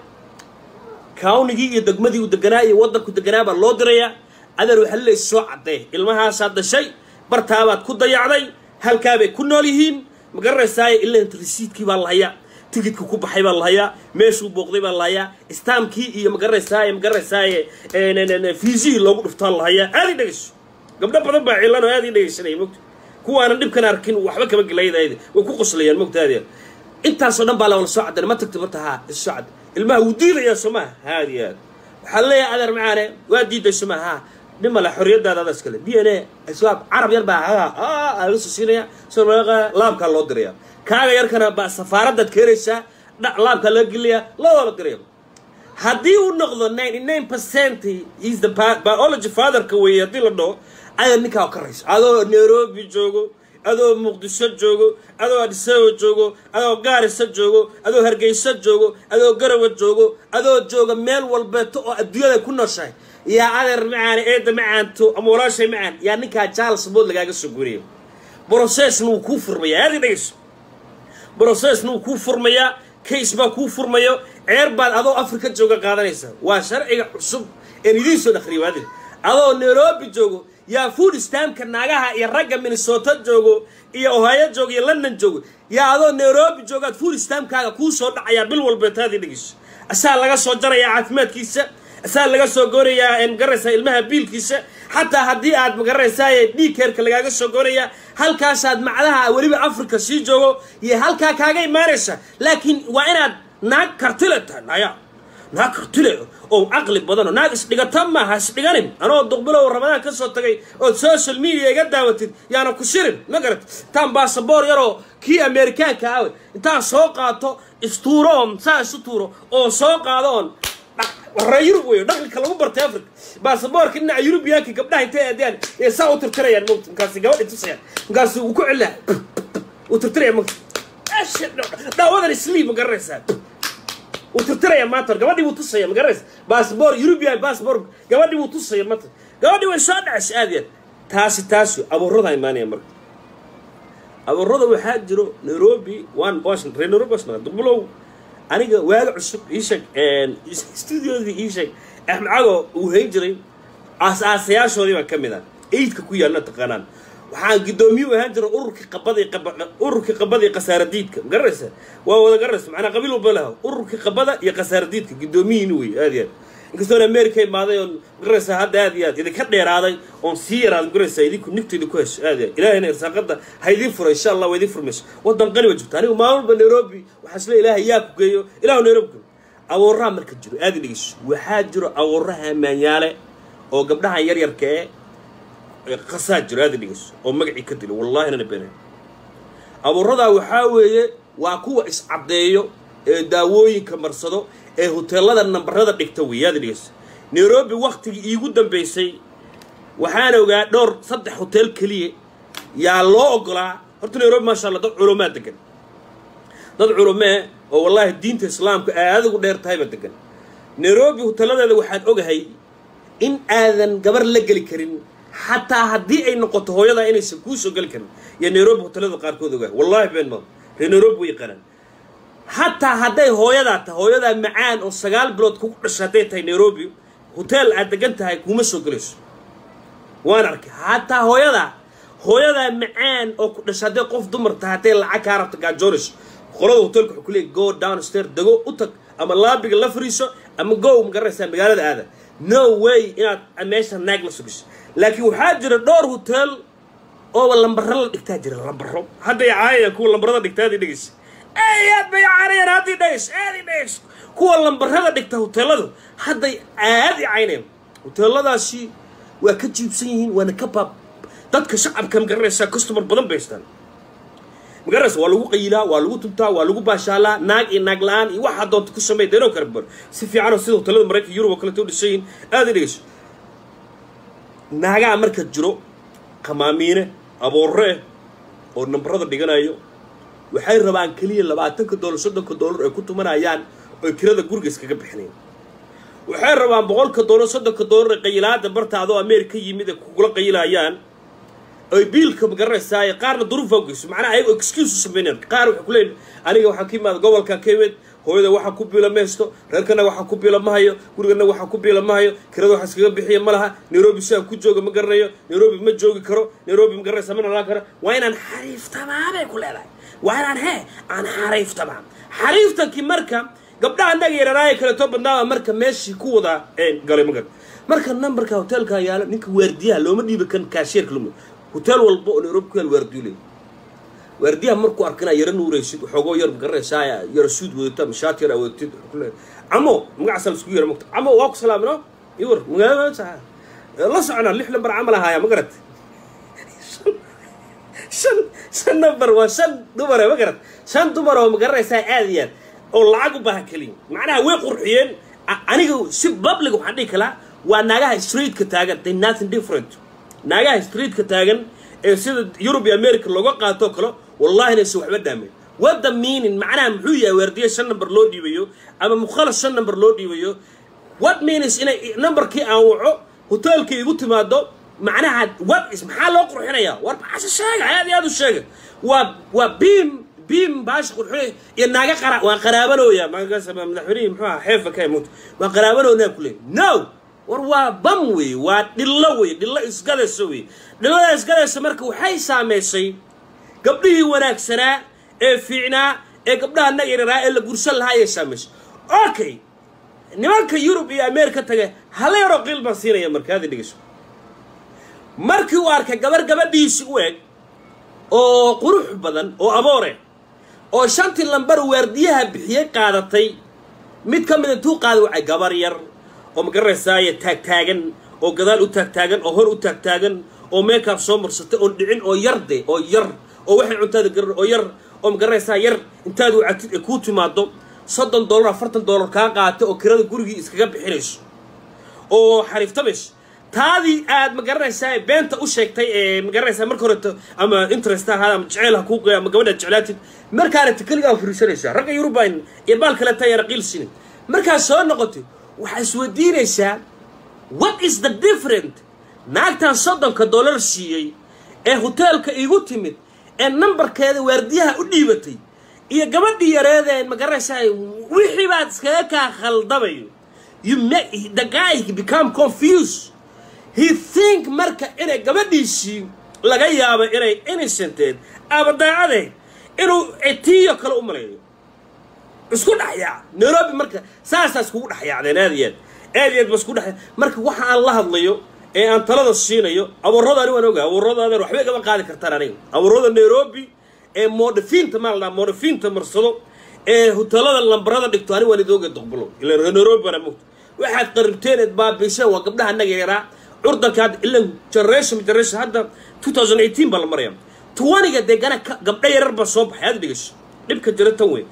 cownigii iyo degmadii uu deganaa iyo waddanku deganaa baa loo dirayaa adeer waxaa laleey soo caddee ilmahaasaad dhashay bartaabaad ku dayacday halkaabay ku nool yihiin ma garanaysaaye ilaa resiidkii baa la hayaa tigidka ku baxay baa la hayaa meeshuu booqday baa la hayaa istaamkii iyo ma garanaysaaye ma garanaysaaye fiisihii loogu dhuftaa la hayaa aad ii dhegeyso gabdho badan baa cilan oo aad ii dhegeysanaya mogta kuwaanan dhibkan arkin waxba kama gelaydayd way ku qoslayaan mogta aad yaad intaasoo dhan baa la wala soo caddan ma tagta barta haa is soo cadda ilmaha wuu diidayaa soo maha haad iyo aad waxaa leeyahay adeer macaane waa diiday soo maha haa dhimale xorriyadaada adaa iskale d n a iswaab carab yar baa aa laga soo siinaya soo laabkaa loo diraya kaaga yarkana baa safaaraddaad keenaysaa laabkaa laga gelinayaa loo la diraya haddii uu noqdo ninety nine percent is the biology fatherka weeye haddii la dhaho adeer ninkaa ka rayso adoo nairobi joogo adoo muqdisho joogo adoo adisaba joogo adoo gaarisa joogo adoo hargeysa joogo adoo garawa joogo adoo jooga meel walbeeto oo adduunyada ku nooshahay yaa adeer macaane eedda macaanto ama walaashay macaan yaa ninkaa jaal sabood lagaaga soo guriya brocessna wuu kuu furmayaa aad i dhegeyso brocessna wuu kuu furmayaa case baa kuu furmayo ceer baad adoo afrika jooga qaadanaysa waa sharciga cusub een idiin soo dhakriyo waadir adoo nairobi joogo yaa food stamka naagaha iyo ragga minnesota joogo iyo ohio joogo iyo london joogo yaa adoo nairobi joogaad food stamkaaga kuu soo dhacayaa bil walbeetaadii dhegeyso asaa laga soo jarayaa caafimaadkiisa asaa laga soo goonayaa magaraysaa ilmaha biilkiisa xataa haddii aad magaraysaa dhiigkeerka lagaaga soo goonayaa halkaasaad macdaha weliba africa sii joogo iyo halkaa kaaga imaanaysa laakiin waa inaad naag kartile tahay naya naag kartile oo caqli badan oo naag isdhigata maaha isdhiganin anoo duqbilow ramadaan ka soo tagay ood social media iga daawatid yaana ku shirin ma garat intaan baasaboor yaroo kii amerikaanka awe intaan soo qaato istuuro oon saa isu tuuro oo soo qaado oon warra yurub wey dhaqanka lagu bartay africa baasaboorka dhinaca yurubiyaanka gabdhaha intay aadaan ee saa u tirtirayaan mota markaasi gabadhi tusayaan markaasi uu ku celaa uu tirtiraya mota dhaawadan sleep ma garanaysaa uu tirtiraya maanta gabadhii buu tusaya ma garanaysa baasaboor yurubiyan baasaboor gabadhii buu tusaya maanta gabadhii way soo dhacaysa aad iyo aad taasi taasi abuurada imaanaya marka abuurada waxaa jiro nairobi one washington reer nairobi washington dubulow aniga waaga cusub ii sheeg studiodii ii sheeg axmed cago uu hayn jiray aas-aasayaashoodii baan ka mid ah eidka ku yaalna taqaanaan waxaan guddoomiye u ahaan jiray ururkii qabadii ururkii qabada iyo khasaaradiidka ma garanaysa waa wada garanaysa macnaa qabiil walba laha ururkii qabada iyo khasaaradiidka guddoomiyiin wey aad iyo aad inkastoon america imaaday oon magaraysa hadda aad iyo aad idinka dheeraaday oon sii yaraaday magaraysa idinku nigta idinku hesho aad iyo aad ilaahayna irsaaqada ha idiin furo insha allah waa idiin furmayso waddan qani ba jirta anigu maalin walba nairobi waxaa isle ilaahay yaa ku geeyo ilahu nairobi geeyo abuuraha marka jiro aad dhegeyso waxaa jiro abuuraha maanyaale oo gabdhahan yaryarka ee qasaa jiro aad dhegeyso oo magacii ka dilo wallahi nana beenay abuuradaa waxaa weeye waa kuwa iscaddeeyo ee daawooyinka marsado ee hoteelada nambarada dhigta weeyaad dhegeyso nairobi waktigii iigu dambaysay waxaan ogaa dhowr saddex hotel keliya yaa loo ogolaa horta nairobi maasha allah dad culumaa degan dad culumee oo wallaahi diinta islaamka aad ugu dheer tahayba degan nairobi hoteeladeeda waxaan ogahay in aadan gabar la geli karin xataa haddii ay noqoto hooyadaa inaysan kuu soo geli karin iyo nairobi hoteelada qaarkood ogahay wallahi been ma reer nairobi way yaqaanaan xataa hadday hooyadaa tahay hooyadaa macaan oo sagaal bilood kugu dhasha hadday tahay nairobi hoteel aad degan tahay kuma soo gelayso waan arkay xataa hooyadaa hooyadaa macaan oo ku dhasha hadday qof dumar tahay hadday lacag kaa rabta gaajoonayso qolada hotelka wuxuu ku leeyay go downstair dego u tag ama laabiga la fariiso ama go ma garanaysaa magaalada aada no way inaad meesha naag la sugiso laakiin waxaa jira dhowr hotel ooba lambaro la dhigtaa jira lambaro hadday caayayaan kuwa lambarada dhigtaa adii dhegeysa aad bay caanayaan haddii dhegeys aadi dhegeys kuwa lambarada dhigta hoteeladu hadday aadi caynayaan hoteeladaasi waa ka jiibsan yihiin waana ka baab dadka shacabka ma garanaysaa customer badan bay haystaan magaraysa waa lagu qayilaa waa lagu tubtaa waa lagu baashaalaa naag iyo naag la-aan iyo waxaa doonta ku sameey deenoo kala bar si fiicanoo sida hotelada maraykanka yurub oo kaleto u dhisan yihin aada dhegeyso naagaha marka jiro qamaamiine aboorre eh oo nambarada dhiganayo waxay rabaan keliya labaatanka doolar soddonka doolar ay ku tumanayaan oo kirada guriga iskaga bixinayan waxay rabaan boqolka doolar soddonka doolar ee qayilaada barta adoo amerika yimid ay kugula qayilayaan oy biilka magaranaysaa qaarna duruufa ugeyso macnaha ayago excuse u sameynayaan qaar waxay kuleeyihin aniga waxaan ka imaada gobolkan ka imid hooyada waxaa ku biila ma haysto reerkana waxaa ku biila ma hayo gurigana waxaa ku biila ma hayo kirada waxa iskaga bixiya ma laha nairobi sidaan ku jooga ma garanayo nairobi ma joogi karo nairobi ma garanaysa ma nalaan karo waa inaan xariiftamaa bay ku leedahay waa inaan hee aan xariiftamaa xariiftankii marka gabdhaha annaga yararaaye kaleeto badnaaba marka meeshii ku wada galay magar marka numberka hotelka yaalo ninka waardiyaha looma dhiibi kan kaasheerka loma hotel walba oo nairobi ku yaal waardiyo leey waardiyaha markuu arkana yaro nuuraysid waxoogoo yar magaranaysaa yaro suud wadata mashaat yar wadatid kule camo magacaasa la isku yara mogta camo waa ku salaamino iwar magaalada la socona lix lambar camal ahaaya ma garat shan shan number waa shan dumare ma garat shan dumar oo magaranaysaa aad iyo aad oo lacag u baahan keliya macnaha way qurxiyeen aniga si public waxaan dhihi kalaa waa naagaha streetka taagan they nothing different naagaha streetka taagan ee sida yurub iyo america looga qaatoo kale wallahi inaysan waxba dhaameyn wadda meaning macnaha muxuu yahay waardiye shan number loo dhiibayo ama mukhalas shan number loo dhiibayo what means inay numberkii aan waco hoteelkii igu timaado macnaha what is maxaa loo qurxinayaa war maxaase sheega aad iyo aad u sheega waa waa beam beam baasha qurxinaya iyo naaga qara waa qaraabanooya magaasa madaxweynihii muxuu ahaa xeefa ka imut waa qaraabanooyaa ku leeyahy no war waa bam wey waa dhillo wey dhillo isgadaysa wey dhillada isgadaysa marka waxay saamaysay gabdhihii wanaagsanaa ee fiicnaa ee gabdhaha nagiraraa ee la gursan lahaa ayay saamaysay okay nimanka yurub iyo ameerika tage hala yaroo qiil baan siinaya marka hadi dhegeyso markii uu arkay gabar gabadhiisi u eg oo qurux badan oo aboore oo shantii lambar waardiyaha bixiyey qaadatay mid ka mid intuu qaada wacay gabar yar oo magaranaysaaya taagtaagan oo gadaal u taagtaagan oo hor u taagtaagan oo meekaab soo marsatay oon dhicin oo yar de oo yar oo waxay cuntaada garar oo yar oo magaranaysaa yar intaad wacatid ee kuu timaado soddon dollar afartan dollar kaa qaata oo kirada gurigii iskaga bixinayso oo xariiftamayso taadii aad magaranaysaa beenta u sheegtay ee magaranaysaa marka horeto ama interest ahaada ama jeceyl ha kuu qeya ama gabadhaad jeclaatid markaanata keligaa furiisanaysaa ragga yurubayn iyo baal kale taa yara qiil sinin markaad soo noqotay waxaa isweydiinaysaa what is the different naagtan soddonka dollar siiyey ee hoteelka iigu timid ee nambarkeeda waardiyaha u dhiibatay iyo gabadhii yareedeen magaranaysaa wixii baad iskaga kaa khaldamayo you make the guy become confused he think marka inay gabadhiisii laga yaabo inay innocenteed ama daacadeed inuu etiyo kale u maleeyo isku dhexyaac nairobi marka saasaa iskugu dhexyaacdeen aad iyo aad aad iyo aad ba isku dhex marka waxa aan la hadlayo ee aan talada siinayo abuurada ani waan ogaa abuuradaadan waxbay gaba qaadi kartaan aniga abuurada nairobi ee moodhafiinta maa la dhaha moodhafiinta marsado ee hoteelada lambarada dhigto ani waan idooga doqbulo ila nairobi bana mogta waxaad qaribteen eed baabiiseen waa gabdhaha naga yaraa curdanka hadda ilan generation generation hadda 2018 baa la maraya twaniga dee gana gabdha yarar baa soo baxay aad dhegeyso dhibka jira tan wey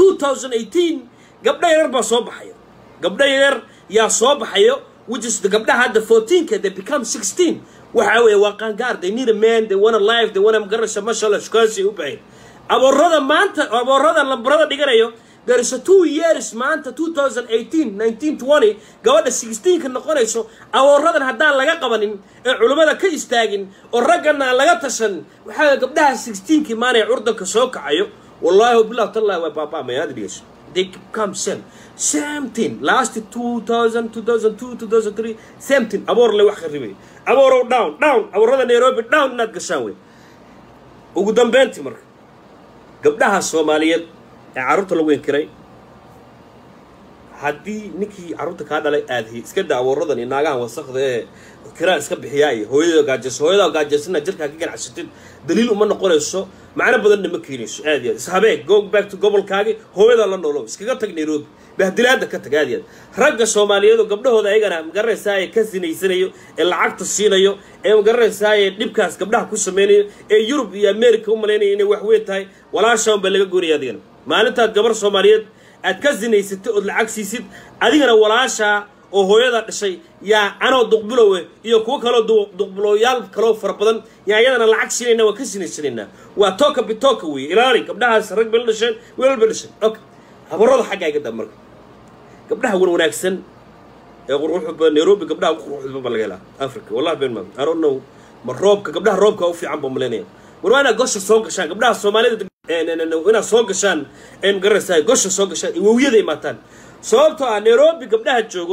2018 gabdha yarar baa soo baxaya gabdha yarar yaa soo baxayo which is the gabdhaha hadda 14ka they become 16 waxa weeye waa qaangaar they need a man they want a life they want a magarasha mashallah shukaansi u bahay aboorada maanta aboorada lambarada dhiganayo there is a two years maanta 2018 1920 gabadha 16ka noqonayso awooradan haddaan laga qabanin ee culummada ka istaagin oo raggana aan laga tashan waxaa gabdhaha 16kii maanay curdanka soo kacayo wallahi wabilah tallahi waa baaba'amaya aad dhigayso they come same same thing last 2000 2002 2003 same thing aboor le wax kharibay aboorow down down aboorada nairobi down inaad gashaan wey ugu dambeyntii marka gabdhaha soomaaliyeed ee carruurta lagu inkiray haddii ninkii carruurta kaa dhalay aadhi iska daa abuuradan iyo naagahan wasakda ee kiraa iska bixiyaa iyo hooyada gaajayso hooyada gaajaysanna jirkaa ka ganacsatid daliil uma noqonayso macno badanna ma keenayso aad iyo aad ishabee go back to gobolkaagi hooyada la noolow iskaga tag nairobi bahdilaada ka tag aad iyo aad ragga soomaaliyeed oo gabdhahooda ayagana magaranaysaayee ka sinaysanayo ee lacagta siinayo ee magaranaysaayee dhibkaas gabdhaha ku sameynayo ee yurub iyo america u malaynaya inay wax weyn tahay walaashaan baa laga goonaya adigana maalintaad gabar soomaaliyeed aad ka sinaysatay ood lacag siisid adigana walaashaa oo hooyada dhashay yaa anoo duqbilowe iyo kuwo kaloo duqbilooyaal kaloo fara badan yaa iyadana lacag siinayna waan ka sinaysanaynaa waa tooka bitooka weeye ilaali gabdhahaas rag bay la dhasheen wiilal bay dhasheen okay habarada xaggaa iga daa marka gabdhaha wan wanaagsan ee quruxda badan nairobi gabdhaha ugu quruxda badan baa laga helaa africa wallahi been maa i don't know ma roobka gabdhaha roobka u fiican baa malaynaya war waa inaad gosha soo gashaan gabdhaha soomaalida inaad soo gashaan ee magaranaysaa gosha soo gashaan iwowyada imaataan sababtoo ah nairobi gabdhaha joogo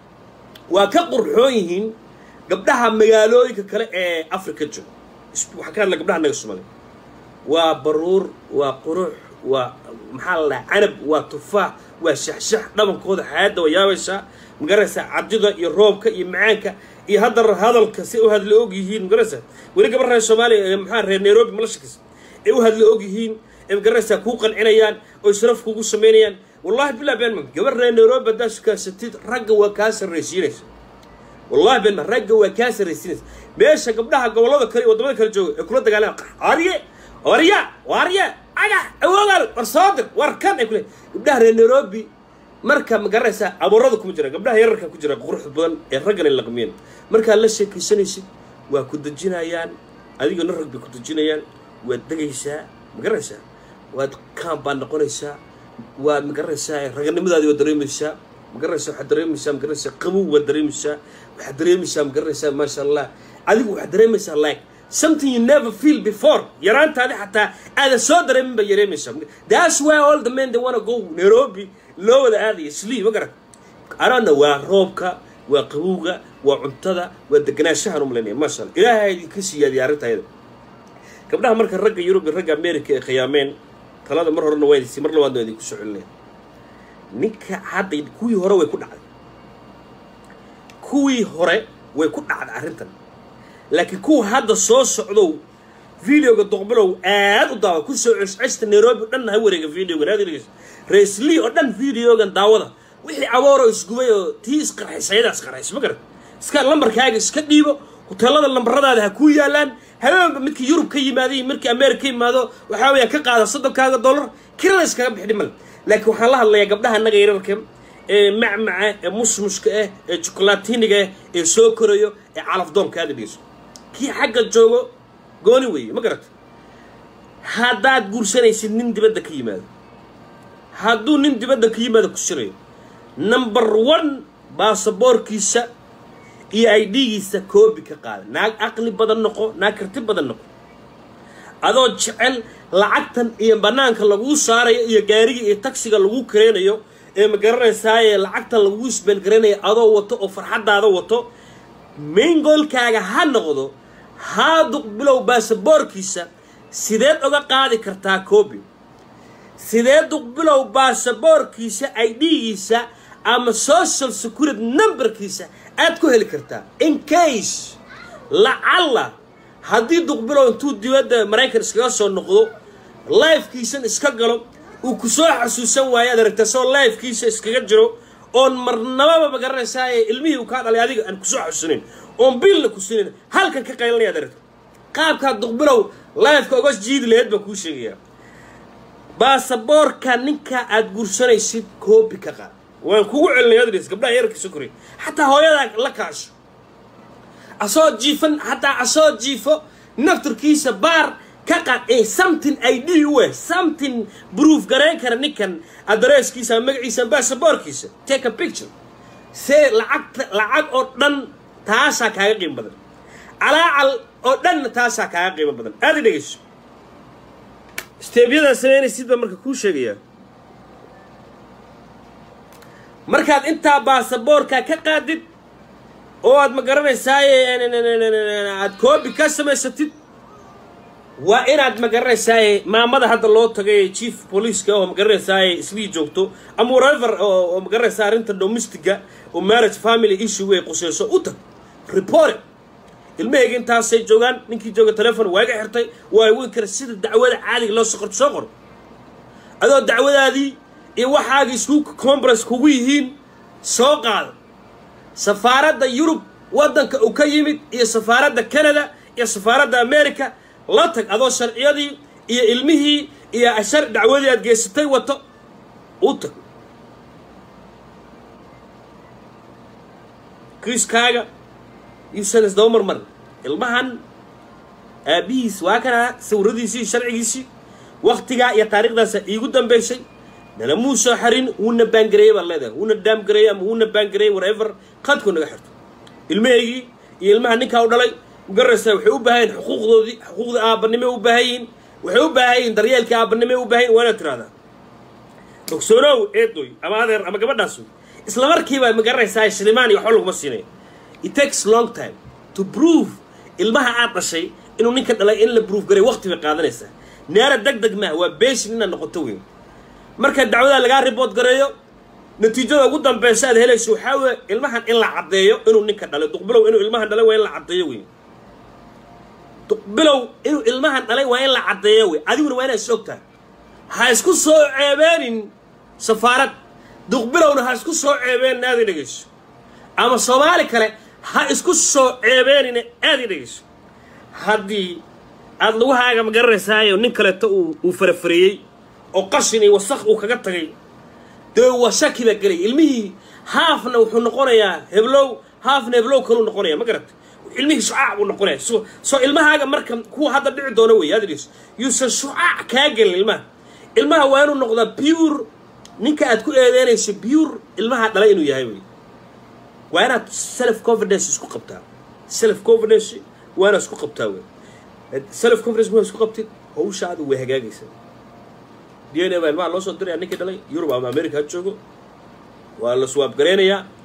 waa ka qurxoon yihiin gabdhaha magaalooyinka kale ee africa joogo waxaa ka hadla gabdhaha naga soomaaliya waa baruur waa qurux waa maxaa la dhaha canab waa tufaax waa shaxshax dhabankooda xayaadda waa yaabaysaa magaranaysaa cadida iyo roobka iyo macaanka iyo haddana hadalka si u hadla og yihiin magaranaysaa weli gabar reer soomaaliya ee maxaa reer nairobi malashakis ay u hadla og yihiin ee magaranaysaa kuu qancinayaan oo sharaf kugu samaynayaan wallahi billah been ma gabar reer nairobi haddaad sukaasatid ragga waa kaa sarraysiinaysa wallahi been ma ragga waa kaa sarraysiinaysa meesha gabdhaha gobollada kale iyo waddamada kale jooga ee kula dagaalaan arye warya warya aga awoogaal war soo dir war kan ay kule gabdhaha reer nairobi marka ma garanaysaa abuurada kuma jira gabdhaha yararka ku jira quruxda badan ee raggana laqmiyeen markaad la sheekaysanaysid waa ku dejinayaan adigana rag bay ku dejinayaan waad degaysaa ma garanaysaa waad kaan baad noqonaysaa waad ma garanaysaa raganimadaadi waad dareemaysaa ma garanaysaa waxaad dareemaysaa ma garanaysaa qabow waad dareemaysaa waxaad dareemaysaa ma garanaysaa maasha allah adigu waxaad dareemaysaa like something you never feel before yaraantaadi xataa aadan soo dareemin baa yareemaysaa that's why all the men they wanna go nairobi loo wada aadaya sleep ma garat arana waa roobka waa qabowga waa cuntada waa deganaanshahan umalaynaya maasha alla ilaahay idinka siyaadiya arrintayada gabdhaha marka ragga yurub iyo ragga america ay khiyaameen talada mar horena waa idinsi mar labaadna waa idinku soo celinaya ninka hadda kuwii hore way ku dhacday kuwii hore way ku dhacday arrintan laakiin kuwa hadda soo socdow videoga doqbilow aad u daawa ku soo cescesta nairobi o dhan ha wareega videogan aad dhegeysa raisli oo dhan videogan daawada wixii abooroo isgubay oo tii isqarxaysa ayadaa isqarxaysa ma garat iska lambarkaaga iska dhiibo hoteelada lambaradaada ha kuu yaalaan habeenba midkii yurub ka yimaada markii america ka yimaado waxaa weeyaa ka qaada soddonkaaga dollar kirada iskaga bixi dhimal laakiin waxaan la hadlayaa gabdhaha annaga yararka ee macmaca ee musmushka ah ee jokolaatiniga ah ee soo korayo ee calafdoonka aada dhegeyso kii xagga joogo gooni weeye ma garata haddaad guursanaysid nin dibadda ka yimaado hadduu nin dibadda ka yimaado ku sirayo number one baasaboorkiisa iyo idgiisa koobi ka qaada naag aqli badan noqo naag karti badan noqo adoo jecel lacagtan iyo bannaanka laguu saarayo iyo gaariga iyo tagsiga lagu kareynayo ee ma garanaysaaye lacagtan laguu isbeelgaraynayo adoo wato oo farxaddaada wato maingolkaaga ha noqdo haaduq bilow baasaboorkiisa sideed oga qaadi kartaa koobi sidee duqbilow baasaboorkiisa idgiisa ama social security numberkiisa aad ku heli kartaa in case lacalla haddii duqbilow intuu dibadda maraykan iskaga soo noqdo lifekiisan iska galo uu ku soo xasuusan waayo ad aragta soo lifekiisa iskaga jiro oon marnababa magaranaysaayee ilmihii uu kaa dhalay adiga aan kusoo xasuusanayn oon biilna ku sinayn halkan ka qaylanaya ad aragta qaabkaa duqbilow lifeka oga jiidi laheyd baan kuu sheegayaa baasaboorka ninka aad guursanaysid koobi ka qaad waan kugu celinay adres gabdhaha yararka sokoray xataa hooyadaa la kaasho asoo jiifan hataa asoo jiifo nafturkiisa baar ka qaad ee something i d u eh something proof garayn kara ninkan adresskiisa ama magaciisa ama baasaboorkiisa take a picture see lacagta lacag oo dhan taasaa kaaga qiimo badan calaacal oo dhanna taasaa kaaga qiimo badan aada dhegeyso steebyadaa samaynaysid baa marka kuu sheegayaa markaad intaa baasaboorka ka qaadid oo aad ma garanaysaaye aad koobi ka samaysatid waa inaad ma garanaysaaye maamada hadda loo tagay chief policeska oo ma garanaysaaye islii joogto ama whatever oo ma garanaysaa arrinta domestiga oo marriage family issue way quseyso u tag report ilmahayga intaasay joogaan ninkii jooga telefon waa iga xirtay waa weyn kara sida dacwada caadiga loo soqorto soo qor adoo dacwadaadii iyo waxaagii isku conference kugu yihiin soo qaada safaaradda yurub waddanka uu ka yimid iyo safaaradda canada iyo safaaradda america la tag adoo sharciyadii iyo ilmihii iyo shar dacwadii aad geysatay wato u tag kiiskaaga yuusan isdaba marmarin ilmahan aabbihiis waa kanaa sawiradiisii sharcigiisii waktigaa iyo taariikhdaasa iigu dambaysay nana muu soo xarin wuuna baangareeyey baan leedahay wuuna daamgareeyey ama wuuna baangareeyey whatever qadku naga xirto ilmahaygii iyo ilmaha ninkaa u dhalay magaraysaa waxay u baahan yihin xuquuqdoodii xuquuqda aabbanimay u baahan yihin waxay u baahan yihin daryeelkii aabbanimay u baahan yihin waa inaad tiraahdaa ogsoonow eedoy ama adeer ama gabadhaasu isla markiiba magaranaysaa shilimaan iyo waxba laguma siinaya it takes long time to prove ilmaha aad dhashay inuu ninka dhalay in la proof garay waqti bay qaadanaysaa neera deg deg maaha waa beeshin inaad noqoto weyn marka dacwadaa lagaa ribood gareeyo natiijada ugu dambaysa aad helayso waxaa weeye ilmahan in la caddeeyo inuu ninka dhalay duqbilow inuu ilmahan dhalay waa in la caddeeyo weyn duqbilow inuu ilmahan dhalay waa in la caddeeyo wey adiguna waa inaad is og tahay ha isku soo ceebeenin safaarad duqbilowna ha isku soo ceebeenin aad i dhegeyso ama soomaali kale ha isku soo ceebeenin aad i dhegeyso haddii aada lagahaaga ma garanaysaayo nin kaleeto uu uu farafareeyey oo qashin iyo wasaq uu kaga tagay dee waa shaki baa gelaya ilmihii haafna wuxuu noqonayaa heblow haafna heblow kaluu noqonaya ma garata ilmihii shucaac buu noqonaya so soo ilmahaaga marka kuwa hadda dhici doona wey aad dhegeyso yuusan shucaac kaa gelin ilmaha ilmaha waa inuu noqdaa pure ninka aad ku eedeynayso pure ilmaha dhalay inuu yahay wey waa inaad self confidence isku qabtaa self confidence waa inaad isku qabtaa wey self confidence waa isku qabtid hawshaada way hagaagaysaa d n a baa ilmaha loo soo diraya ninkii dhalay yurub ama america ha joogo waa la swaab gareynayaa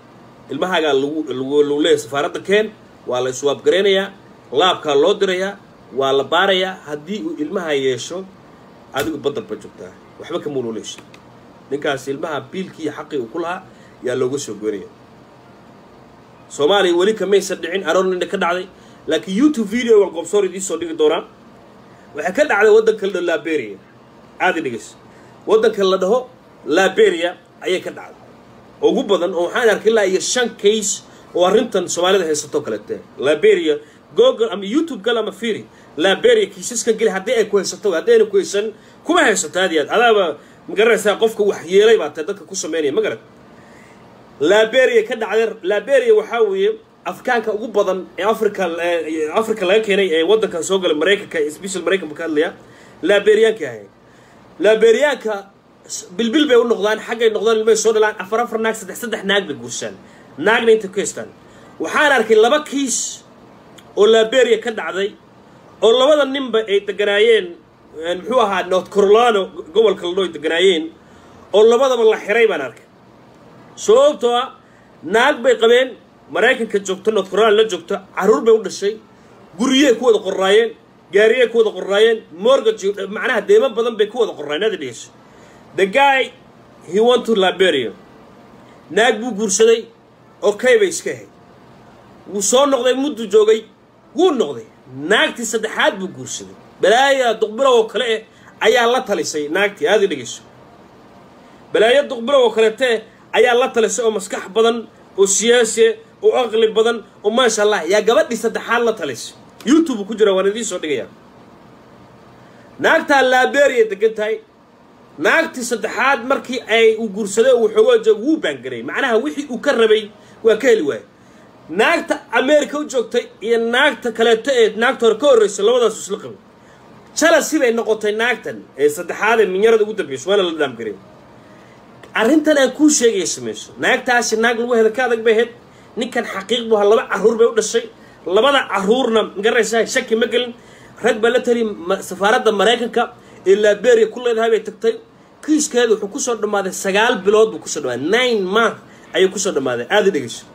ilmahaagaa lagu lagu leeyahay safaaradda keen waa la iswaabgaraynayaa laabkaa loo dirayaa waa la baarayaa haddii uu ilmaha yeesho adigu badar ba joogtaa waxba ka muululeysha ninkaas ilmaha biilkii iyo xaqii uu ku lahaa yaa looga soo goynaya soomaaliya weli kamaysan dhicin aroornina ka dhacday laakiin youtube video waan qoobsoor idiin dhigi doonaa waxay ka dhacday waddanka la dhaho liberia aadi dhegeyso waddanka la dhaho liberia ayay ka dhacday ugu badan oo waxaan arkay ilaa iyo shan case oo arrintan soomaalida haysato kalete liberia google ama youtube gal ama firi liberia kiisaskan geli haddii ay ku haysato haddii ayna ku haysan kuma haysato aad iyo aad adaaba magaranaysaa qofka wax yeelay baa tae dadka ku sameynaya ma garan liberia ka dhacday liberia waxaa weeye afkaanka ugu badan ee africa africa laga keenay ee waddankan soo galay maraykanka special maraykan buu ka hadlayaa liberiyaanka ahay liberiyaanka bilbil bay u noqdaan xaggay noqdaan ilmay soo dhalaan afar afar naag saddex saddex naag bay guursaan naagna inta ku haystaan waxaan arkay laba kiis oo liberia ka dhacday oo labada ninba ay deganaayeen muxuu ahaa north carolino gobolka ladho ay deganaayeen oo labadaba la xiray baan arkay sababtoo ah naag bay qabeen maraykanka joogto north carolina la joogto carruur bay u dhashay guryey ku wada qorraayeen gaariyey ku wada qorraayeen mortgage macnaha deemo badan bay ku wada qorraayeen aada dhegeyso the guy he went to liberia naag buu guursaday okay bay iska ahayd wuu soo noqday muddu joogay wuu noqday naagtii saddexaad buu guursaday balaaya duqbilow oo kale eh ayaa la talisay naagtii aada dhegeyso balaayo duqbilow oo kaleete ayaa la talisay oo maskax badan oo siyaasiya oo aqli badan oo maasha allah yaa gabadhii saddexaad la talisay youtube ku jira waan idiin soo dhigayaa naagtaa liberia degan tahay naagtii saddexaad markii ay uu guursaday uu xoogaa joog wuu baangaray macnaha wixii uu ka rabay waa ka heli waayay naagta america u joogtay iyo naagta kaleeto ee naagta hore ka horreysay labadaasu isla qabay jalasi bay noqotay naagtan ee saddexaad ee minyarada ugu dambayso waana la dhaamgaray arrintan aan kuu sheegaya samayso naagtaasi naag lagu heda ka adag bay ahayd ninkan xaqiiq buu ahaa laba carruur bay u dhashay labada carruurna magaraysaa shaki ma gelin rag baa la tali safaaradda maraykanka ee liberia ku leedahay bay tagtay kiiskeeda wuxuu kusoo dhammaaday sagaal bilood buu kusoo dhammaaday nine month ayuu kusoo dhammaaday aada dhegeyso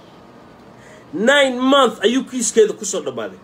nine month ayuu kiiskeeda kusoo dhammaaday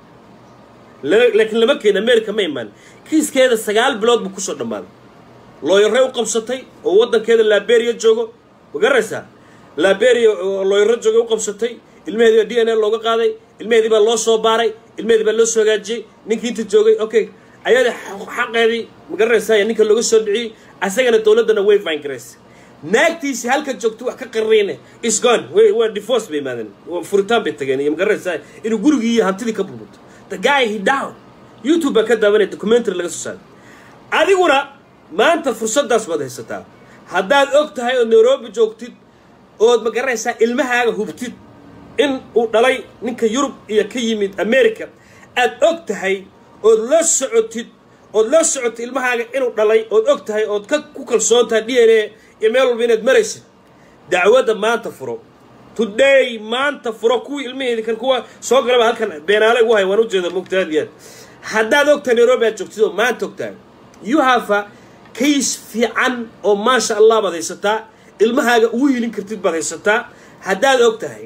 laakiin lama keeni america ma imaan kiiskeeda sagaal bilood buu kusoo dhammaaday looyarey u qabsatay oo waddankeeda liberia joogo magaraysaa liberia oo looyaro jooga u qabsatay ilmaheedii baa d n a looga qaaday ilmaheedii baa loo soo baaray ilmaheedii baa loo soo hagaajiyey ninkii inta joogay okay ayada xaqeedii magaranaysaa ninka looga soo dhiciyey asagana dowladdana way faangaraysay naagtiisi halka joogto wax ka qarriyne is gone waa divorce bay imaadeen furitaan bay tageen iyo magaranaysaa inuu gurigii iyo hantidii ka burburto the guy he down youtube baa ka daawanaya documentary laga soo saaray adiguna maanta fursaddaas baad haysataa haddaad og tahay oo nairobi joogtid ood magaranaysaa ilmahaaga hubtid in uu dhalay ninka yurub iyo ka yimid america aad og tahay ood la socotid ood la socotid ilmahaaga inuu dhalay ood og tahay ood ka ku kalsoon tahay d n a iyo meel walba inaad maraysid dacwadda maanta furo today maanta furo kuwii ilmaheedi kan kuwa soo galaba halkan beenaale ugu hay waan ujeeda mogta aad iyo aad haddaad og tahay nairobi aad joogtid oo maanta og tahay you have a case fiican oo maasha allah baad haysataa ilmahaaga ugu hilin kartid baad haysataa haddaad og tahay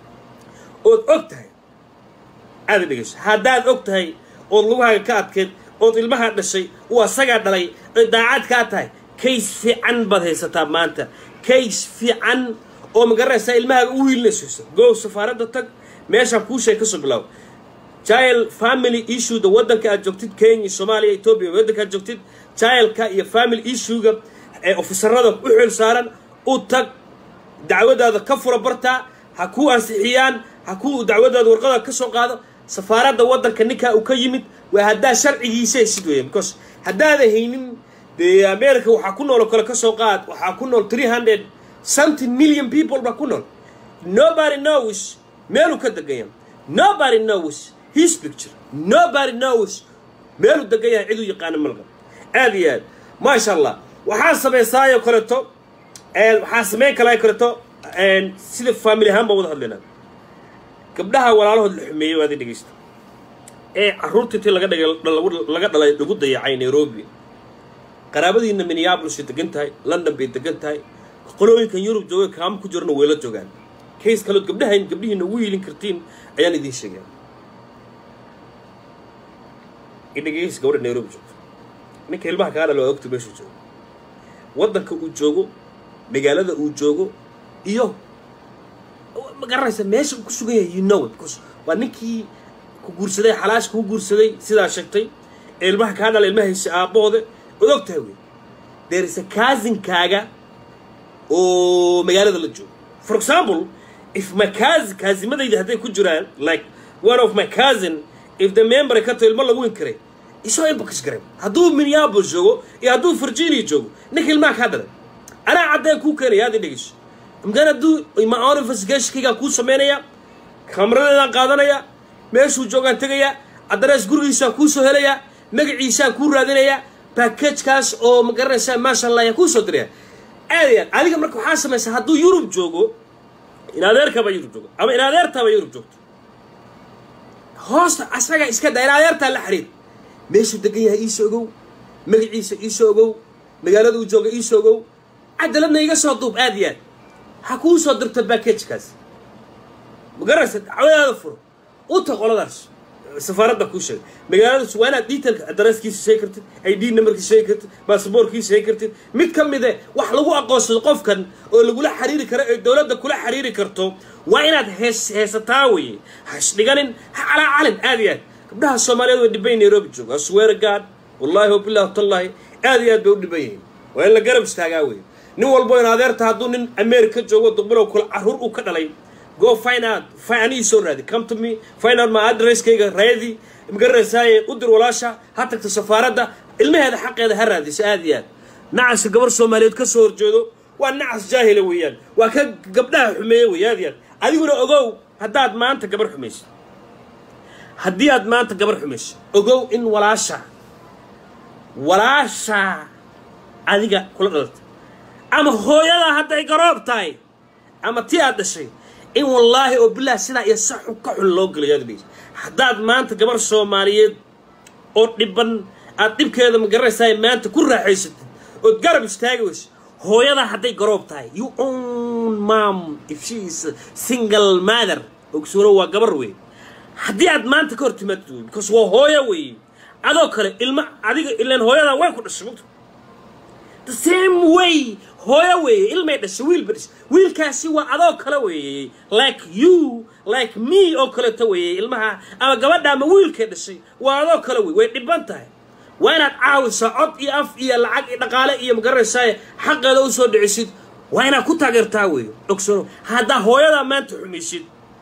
ood og tahay aada dhegeyso haddaad og tahay ood lugahaaga ka adkeed ood ilmahaa dhashay uu asagaa dhalay oy daacad kaa tahay case fiican baad haysataa maanta case fiican oo magaranaysaa ilmahaaga ugu hilinayso go safaaradda tag meeshaan kuu sheeg kasoo bilaaw child family issueda waddanka aad joogtid kenya soomaaliya etoobiya waddanka aad joogtid childka iyo family issuega ee ofisarada u xil saaran u tag dacwadaada ka fura bartaa ha kuu ansixiyaan ha kuu dacwadaada warqada ka soo qaado safaaradda waddanka ninkaa uu ka yimid waa haddaa sharcigiisa haysid weya because haddaada haynin dee america waxaa ku nool oo kale ka soo qaad waxaa ku nool three hundred something million people baa ku nool nobody knows meeluu ka degan yahay nobody knows his picture nobody knows meeluu degan yahay ciduu yaqaano malga aad iyo aad maasha allah waxaa samaysaayoo kaleeto waxaa samayn kalaa kaleeto sida family ahaan baan wada hadlaynaa gabdhaha walaalahood la xumeeyey waadi dhegeysta ee carruurta intii laga dhigay laga dhalay lagu dayacay nairobi qaraabadiina minneabolis bay degan tahay london bay degan tahay qolooyinkan yurub jooga kaamo ku jirana way la joogaan kays kalood gabdhahan gabdhihiina ugu hiilin kartiin ayaan idiin sheegaya idhageys gabadha nairobi joogto ninka ilmaha kaa dhalo waa ogta meeshuu joogo waddanka uu joogo magaalada uu joogo iyo ma garanaysa meesha uu ku sugan yahay you know it because waa ninkii ku guursaday xalaash kuu guursaday sidaa sheegtay ee ilmaha kaa dhala ilmahaysa aabbahooda ood og tahay wey deerisa kaasinkaaga oo magaalada la joogo for example if my cousin kaasimadayda hadday ku jiraan like one of my cousin if the member ka taho ilmo lagu inkiray isoo inbox garay hadduu minneapolis joogo iyo hadduu virginia joogo ninka ilmaha kaa dhalay anaa caddeen kuu keenaya aad i dhegeyso imkaan hadduu my own investigationkaygaan kuu samaynaya kamradeedaan qaadanaya meeshuu joogaan tegaya addarees gurigiisaan kuu soo helaya magaciisaan kuu raadinaya backagekaas oo ma garanaysaa maasha allah ayaan kuu soo diraya aad iyo aad adiga marka waxaa samaysaa hadduu yurub joogo in adeerkaba yurub joogo ama in adeertaaba yurub joogto hoosta asaga iska daa in adeertaa la xiriir meeshuu degan yahay iisoo ogow magaciisa iisoo ogow magaalada uu jooga iisoo ogow cadaladna iga soo duub aad iyo aad ha kuu soo dirto backagekaas ma garanaysa dacwadaada furo uta qoladaas safaaradda kuu sheegay magaaladaas waa inaad detailka adreeskiisa sheegi kartid id numberkiisa sheegi kartid basaboorkiisa sheegi kartid mid ka mide wax lagu aqoonsado qofkan oo lagula xiriiri karo ee dowladda kula xiriiri karto waa inaad hees heesataa weye hasdhiganin ha calaa calin aad iyo aad gabdhaha soomaaliyeed way dhiban nairobi joogo aswear god wallahi wabillahi tallahi aad iyo aad bay u dhiban yihiin waa in la garab istaagaa weye nin walbo in adeerta hadduu nin america joogo duqbilow kula caruur uu ka dhalay go find out anii soo raadi come to me find out my addresskayga raadi magaranaysaay u dir walaasha ha tagto safaaradda ilmaheeda xaqeeda ha raadiso aad iyo aad nacasa gabar soomaaliyeed ka soo horjeedo waa nacas jaahila weeyaan waa ka gabdhaha xumeeye wey aad iyo aad adiguna ogow haddaad maanta gabar xumayso haddii aad maanta gabar xumayso ogow in walaasha walaasha adiga kula dhalata ama hooyadaa hadday garoob tahay ama tii aad dhashay in wallaahi oo bilaah sidaa iyo sa xun ka xun loo gelayo aad dhegeysa haddaad maanta gabar soomaaliyeed oo dhiban aad dhibkeeda ma garanaysaa maanta ku raaxaysatid ood garab istaagi weyso hooyadaa hadday garoob tahay you own mom if she is a single mother ogsoono waa gabar wey haddii aad maanta ka hor timaadid wey because waa hooyo wey adoo kale ilma adiga ilaan hooyadaa way ku dhashay mugta the same way hooyo weeye ilmay dhashay wiil ba dhashay wiilkaasi waa adoo kale weeye like you like me oo kaleeto weeye ilmaha ama gabadha ama wiilkay dhashay waa adoo kale wey way dhiban tahay waa inaad caawisaa cod iyo af iyo lacag iyo dhaqaale iyo magaranaysaa xaqeeda u soo dhicisid waa inaad ku taageertaa weeye ogsoonow haddaa hooyadaa maanta xumaysid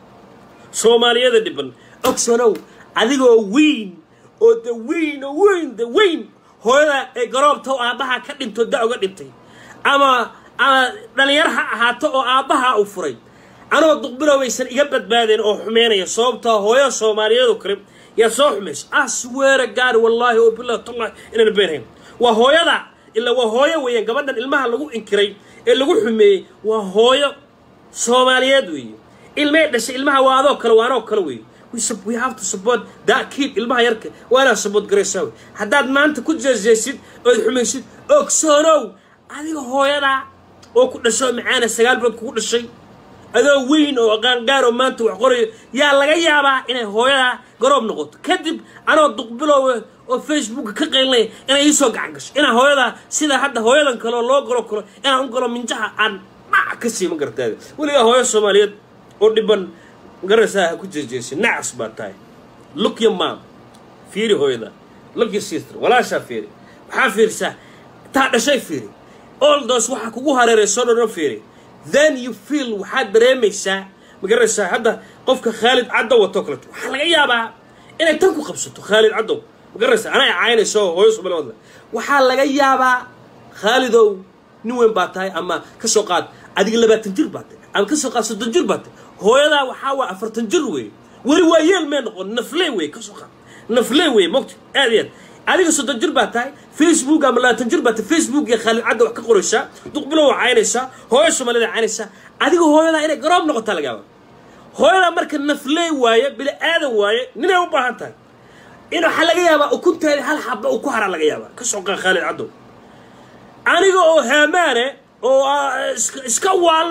soomaaliyada dhiban ogsoonow adigoo weyn oo the weyn oo weyn the weyn hooyada ee garoobta oo aabbaha ka dhinto da uga dhintay ama ama dhallinyar ha ahaato oo aabbaha u furay anoo duqbilowaysan iga badbaadeen oo xumeynaya sababtaa hooyo soomaaliyeed oo kale yaa soo xumaysa asweera gaari wallaahi oo billahi tallahi inaan beenhayn waa hooyada ilaa waa hooyo weeyaan gabadhan ilmaha lagu inkiray ee lagu xumeeyey waa hooyo soomaaliyeed weeye ilmay dhashay ilmaha waa adoo kale waa anoo kale weeye we have to support that kid ilmaha yarka waa inaad support garaysaa wey haddaad maanta ku jeesjeesid ood xumaysid ogsoonow adiga hooyadaa oo ku dhasho macaana sagaal bilood kugu dhashay adoo weyn oo qaangaaroo maanta wax qorayo yaa laga yaabaa inay hooyadaa garoob noqoto kadib anoo duqbiloowe oo facebooka ka qaynlaya inay iisoo gacan gasho inaan hooyadaa sida hadda hooyadan kaleo loo galo kalo inaan u galo minjaha aan dhac ka sii ma garataada weligaa hooyo soomaaliyeed oo dhiban magaraysaa ha ku jeesjeesay nacas baa tahay look your mom fiiri hooyada look your sister walaashaa fiiri waxaa fiirisaa taa dhashay fiiri all those waxaa kugu hareeray soo dhono fiiri then you feel waxaad dareemaysaa magaraysaa hadda qofka khaalid caddow wato kaleto waxaa laga yaabaa inay tan ku qabsato khaalid caddow magaraysaa anay caynayso hooyo soomali wadla waxaa laga yaabaa khaalidow nin weyn baa tahay ama ka soo qaad adiga labaatan jir baa tahay ama ka soo qaad soddon jir baa tahay hooyadaa waxaa waa afartan jir weeye weli waa yeel mee noqon naflee weye ka soo qaad naflee weye mogta aad iyo aad adiga soddon jir baa tahay facebook ama labaatan jir baa tahay facebook iyo khaalid cadda wax ka qoraysaa duqbilow waa caynaysaa hooyo soomaalida caynaysaa adiga hooyadaa inay garoob noqotaa laga yaaba hooyadaa marka naflee waaye bili aadan waaye ninay u baahan tahay in waxaa laga yaabaa ukunteeda hal xaba uu ku haraa laga yaabaa ka soo qaa khaalid caddow aniga oo haamaane oo iska waalno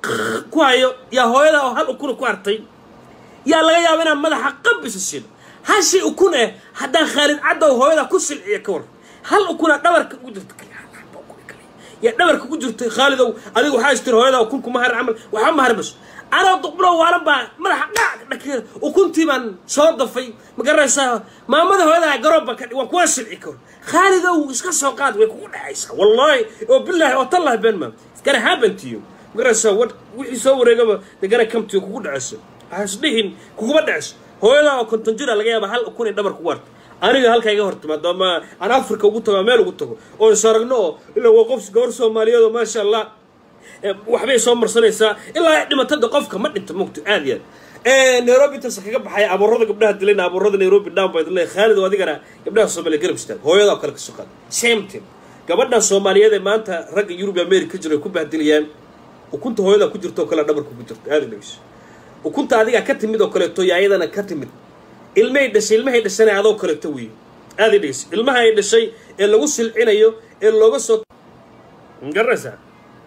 ku hayo yaa hooyada oo hal ukuna ku hartay yaa laga yaaba inaan madaxa qabisa sino hashii ukun eh haddaan khaalid caddow hooyada ku silciya ka war hal ukuna dhabarka ugu jirta yaa dhabarka ku jirtay khaalidow adiga waxaa istir hooyada ukun kuma har camal waxba ma harmaso anoo duqbulo waalan baa madaxa dhac dhakeeda ukuntii baan soo dafay ma garanaysaa maamada hooyada garoob baan ka waan kuwa silci ka war khaalidow iska soo qaad way kugu dhacaysaa wallaahi oo bilaahi oo tallahi been maa iskana happen to you ma garanaysaa wa wixii soo wareegaba degana kamtiyo kugu dhacayso hasdhihin kuguma dhacayso hooyada oo konton jira laga yaaba hal ukun in dhabar kugu harta aniga halkaa iga hortimaado ama aan africa ugu tago meel ugu tago oo is aragno oo ilaa waa qof gabar soomaaliyeed oo maasha allah waxbay soo marsanaysaa ilaa dhimatada qofka ma dhinta mugto aad iyo aad nairobi intaas kaga baxaya abuurada gabdhaha dilayna abuurada nairobi down by the khaalid oo adigana gabdhaha soomaaliya garab istaag hooyada oo kale ka soo qaad same thing gabadhan soomaaliyeed ee maanta ragga yurub america jiro ay ku bahdilayaan ukunta hooyada ku jirto oo kale dhabarka ku jirto aada dhegeyso ukunta adigaa ka timid oo kaleeto iyo ayadana ka timid ilmahay dhashay ilmahay dhashana adoo kaleeto weeye aada dhegeyso ilmaha ay dhashay ee lagu silcinayo ee looga soo garanaysaa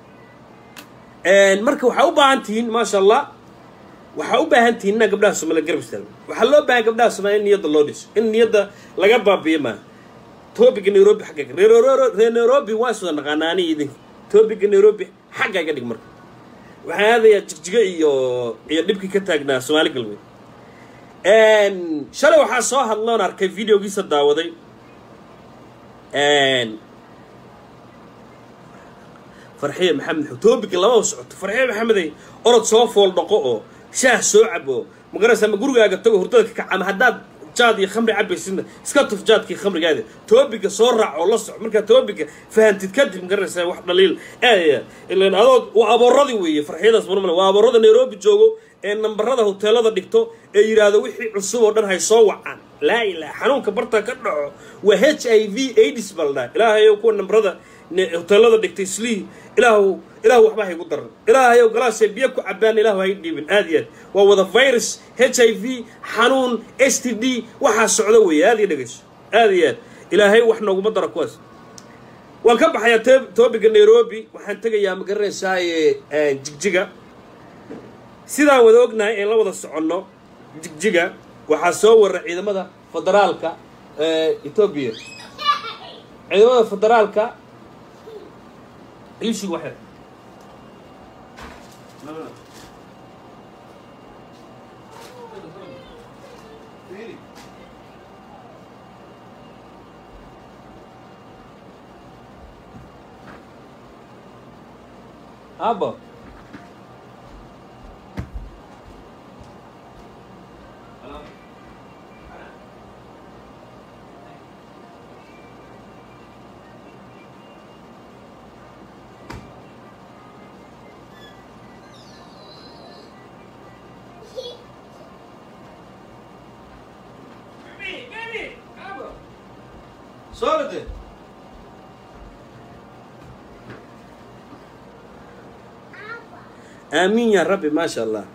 marka waxaa u baahan tihiin maasha allah waxaa u baahan tihiin inaa gabdhaha soomaliya garab istaago waxaa loo baahan gabdhaha soomaliya in niyadda loo dhiso in niyadda laga baabiyo maaha topiga nairobi xagga reer nairobi waa iswada naqaanaa ani idinka topiga nairobi xagga iga dhig marka waxaan aadayaa jigjigo iyo iyo dhibkii ka taagnaa soomaali galbeed shalay waxaa soo hadloon arkay videogiisa daawaday farxiya maxamed topiga lama socoto farxiya maxamedey orod soo fool dhaqo oo shaah soo cabo magaraysa ama gurigaaga tago hurdada ka kac ama haddaad jaad iyo khamri cabaysidna iska tuf jaadkii khamrigaada toobiga soo raac oo la soco markaa toobiga fahantid kadib magaraysaa wax dhaliil aad ilan adood waa abooradii weeye farxiyadaas marmale waa aboorada nairobi joogo ee nambarada hoteelada dhigto ee yidhaahdo wixii cusub oo dhan hay soo wacaan laa ilaha xanuunka barta ka dhaco waa h i v aids baa la dhaha ilaahayow kuwa nambarada hoteelada dhigtay slii ilaahu ilaahu waxba haygu daran ilaahayow galaasee biyo ku cabaan ilaahu hay dhiibin aad iyo aad waa wada virus h i v xanuun s t d waxaa socdo weeye aad iyo dhegeyso aad iyo aad ilaahay wax nooguma daro kuwaas waan ka baxayaa toobiga nairobi waxaan tegayaa ma garanaysaaye jigjiga sidaan wada ognahay ee la wada soconno jigjiga waxaa soo warra ciidamada federaalka ee etoobiya ciidamada federaalka iishig waxay abo Sorry. آمين يا ربي ما شاء الله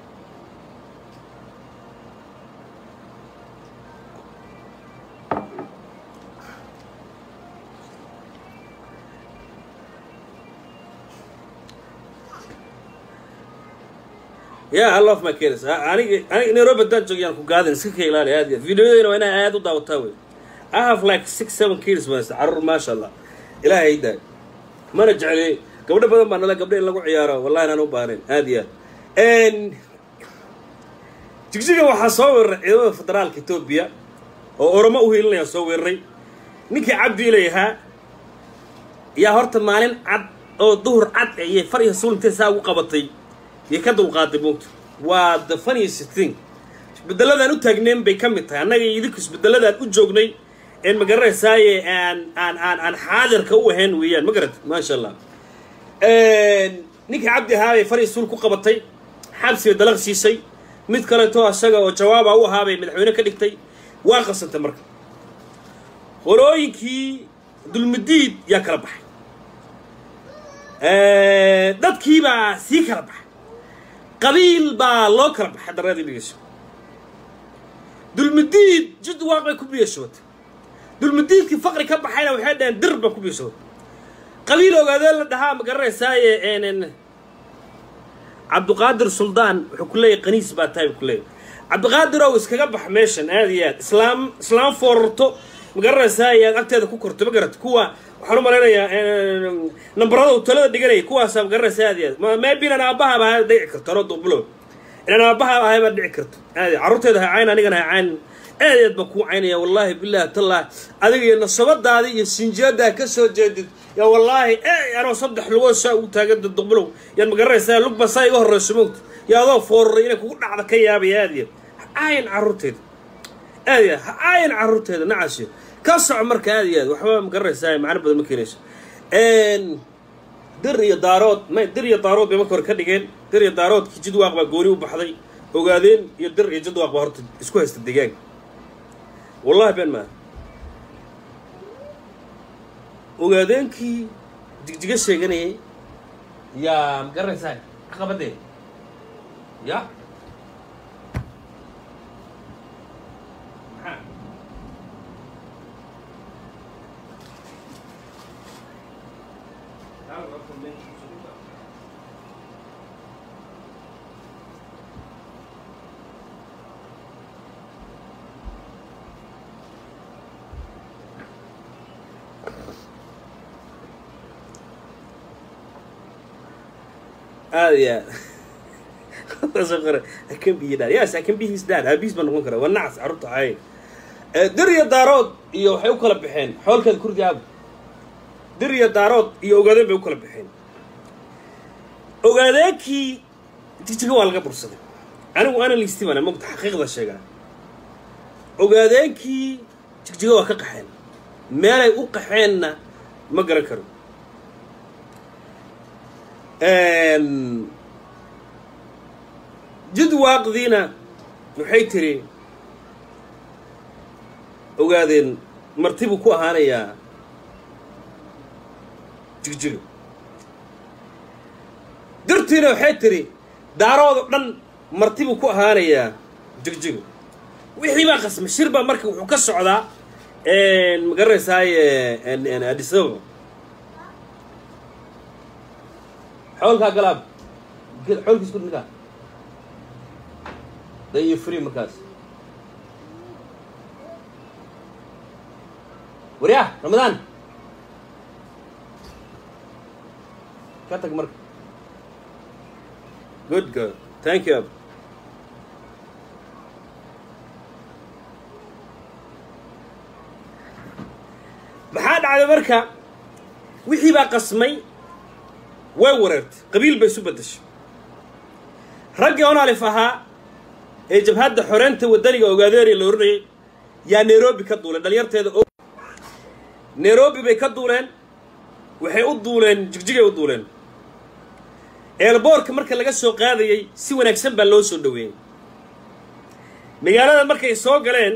يا الله ما كيرس أنا أنا نيروبي دان جوجي أنا كقاعدين سكي لا لا هذه فيديو أنا أنا هذا داو تاوي I have like six seven kids بس عرر ما شاء الله إلهي يداك ما نرجع لي gabdho badan baa nala gabdho in lagu ciyaaro wallahi inaan u baarin aad iyo aad jigjiga waxaa soo weeraray ciidamada federaalka etoobiya oo oromo u hiilinaya soo weeraray ninkii cabdi ilayahaa yaa horta maalin cad oo duhur cad ayay far iyo suul intay saa ugu qabatay yay ka dulqaaday buugta waa the funniest thing isbedeladaan u taagneyn bay ka mid tahay annaga iyo idinku isbedeladaan u joognay een ma garanaysaaye aan aan aan aan xaadirka u ahayn weeyaan ma garat maasha allah ninkii cabdi ahaabay far iyo suul ku qabatay xabsiga dalaq siisay mid kaleeto asaga oo jawaaba u ahaabay madaxweyne ka dhigtay waa qasantay marka qolooyinkii dulmidiid yaa kala baxay dadkiibaa sii kala baxay qabiil baa loo kala baxay dareedii dhigeyso dulmidiid jid waaq bay ku biyashootay dulmidiidkii faqri ka baxayna waxay dhaheen dir baa ku biyashootay qabiil ogaadeen la dhahaa ma garanaysaaye cabdiqaadir suldaan wuxuu ku leeyahy qaniis baa tahay buu ku leeyahy cabdiqaadir ow iskaga bax meeshan aad iyo aad islaam islaam foorarto ma garanaysaa ayaad agteeda ku korto ma garat kuwa waxaan u malaynayaa nambarada uu talada dhiganaya kuwaasaa ma garanaysaa aad iyo aad maybe inaan aabbahaaba ahay dhici karto anoo duqbulow inaan aabbahaaba ahay baad dhici karto aad carruurteeda ha cayn anigana ha cayn aad aad baa kuu caynaya wallaahi billahi tallah adiga iyo nasabadaada iyo sinjiyaddaa ka soo jeedid yaa wallaahi e anoo saddex lugood saa ugu taaganta duqbulow yaad ma garanaysaa lugba saa iga horreyso moogta yaa adoo fooraray inay kugu dhacda ka yaabaya aad iyo ha caayan carruurteeda aad iyo ha caayan carruurteeda nacasyo ka soco marka aad iyo aad waxba ma garanaysaa macno badan ma keenayso dir iyo daarood may dir iyo daarood bay marka hore ka dhigeen dir iyo daaroodkii jidwaaq baa gooni u baxday ogaadeen iyo dir iyo jidwaaq baa horta isku haysta deegaanka wallahi been maaha ogaadeenkii jigjiga sheeganayay yaa ma garanaysaa caqabadee ya maxaa aad iyo aad I can be your dad. Yes, I can be his dad. Aabihiis baan noqon karaa. Waa nacas carruurta hay. Dir iyo daarood iyo waxay u kala baxeen xoolkeeda kurdi aab. Dir iyo daarood iyo ogaadeen bay u kala baxeen. Ogaadeenkii jijiga waa laga bursaday. Anigu ana liisti bana mogta xaqiiqda sheegaa. Ogaadeenkii jigjiga waa ka qaxeen. Meelay u qaxeenna ma garan karo. jidwaaqdiina waxay tiri ogaadeen marti buu ku ahaanayaa jigjiga dirtiina waxay tiri daaroodo dhan marti buu ku ahaanayaa jigjiga wixii baa qasmay shir baa marka wuxuu ka socdaa ma garanaysaaye adisababa xoolkaa galaab xoolkiis ku ninkaa dan iyo free markaas waryaa ramadaan ka tag marka good girl thank you maxaa dhacday marka wixii baa qasmay way wareertay qabiil bay isu beddeshay raggii onalif ahaa ee jabhadda xoreynta waddaniga ogaadeeriya la oranayay yaa nairobi ka duuleen dhalinyarteeda o nairobi bay ka duuleen waxay u duuleen jigjigay u duuleen eelboorka marka laga soo qaadayey si wanaagsan baa loo soo dhoweeyey magaalada markay soo galeen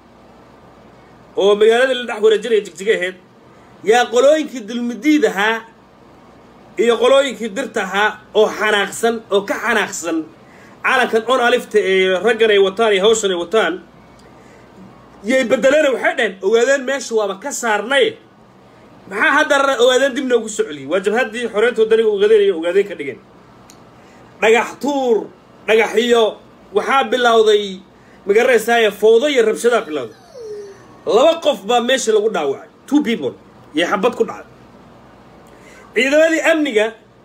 oo magaalada la dhex wareejinaya jigjiga ahayd yaa qolooyinkii dulmidiid ahaa iyo qolooyinkii dirta ahaa oo xanaaqsan oo ka xanaaqsan calankan on alifta ee raggan ay wataan iyo hawshan ay wataan yay bedeleena waxay dhaheen ogaadeen meesha waaba ka saarnay maxaa haddana ogaadeen dib noogu soo celiyey waa jabhaddii xoreynta waddaniga ogaadeen iyo ogaadeen ka dhigeen dhagax tuur dhagaxiyo waxaa bilowday magaranaysaaya fowdo iyo rabshadaa bilowday laba qof baa meesha lagu dhaawacay two people iyo xabad ku dhacday ciidamadii amniga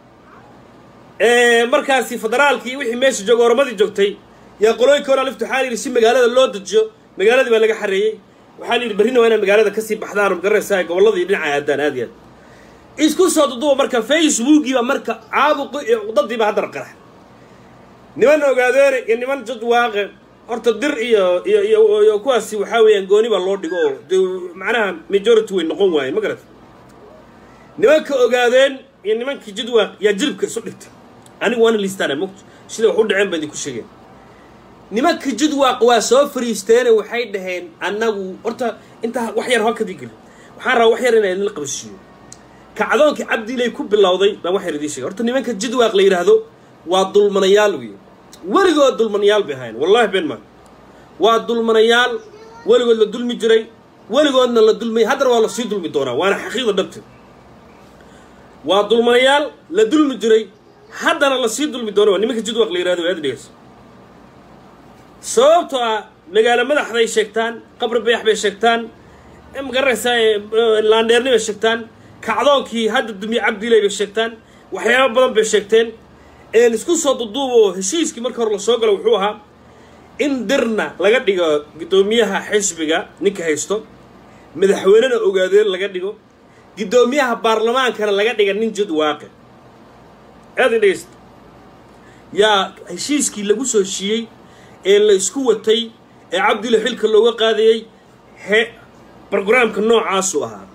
markaasi federaalkii wixii meesha jooga oramadii joogtay yaa qolooyinka hor alifta waxaa la yidhi si magaalada loo dejiyo magaaladii baa laga xareeyey waxaa la yidhi berrina waa inaad magaalada kasii baxdaan oo magaranaysaa gobolladii dhinaca aadaan aad iyo aad isku soo duduba marka facebookii baa marka caabuqi iyo cuqdadii baa haddana qarax niman ogaadeene iyo niman jadwaaqe horta dir iyo iyo iyo iyo kuwaasi waxaa weeyaan gooni baa loo dhigo oo de macnaha majority way noqon waayeen ma garata nimanka ogaadeen iyo nimankii jadwaaq yaa jilibka isu dhigtay anigu waana liistaana mogto sida wax u dhaceen baa idinku sheegeen nimanka jidwaaq waa soo fariisteene waxay dhaheen annagu horta intaa wax yar hoo kadii gelin waxaan rabaa wax yar inaan idinla qabashiiyo kacdoonkii cabdiilay ku bilowday baan wax yar idiin sheegay horta nimanka jidwaaq la yidhaahdo waa dulmanayaal wey weligood dulmanayaal bay ahayn wallahi been maa waa dulmanayaal weligood la dulmi jiray weligoodna la dulmay haddana waa lasii dulmi doonaa waana xaqiiqda dhabteed waa dulmanayaal la dulmi jiray haddana lasii dulmi doono waa nimanka jidwaq la yirahdo aad dhegeyso sababtoo ah magaalo madaxday sheegtaan qabri bayax bay sheegtaan magaranaysaa laandheerni bay sheegtaan kacdoonkii hadda dumiye cabdilay bay sheegtaan waxyaaba badan bay sheegteen isku soo duduubo heshiiskii marka hore lasoo galo wuxuu ahaa in dirna laga dhigo guddoomiyaha xisbiga ninka haysto madaxweynena ogaadeen laga dhigo guddoomiyaha baarlamaankana laga dhiga nin jid waaqi aada dhegeysta yaa heshiiskii lagu soo heshiiyey ee la isku watay ee cabdilla xilka looga qaadayey he brograamka noocaasu ahaa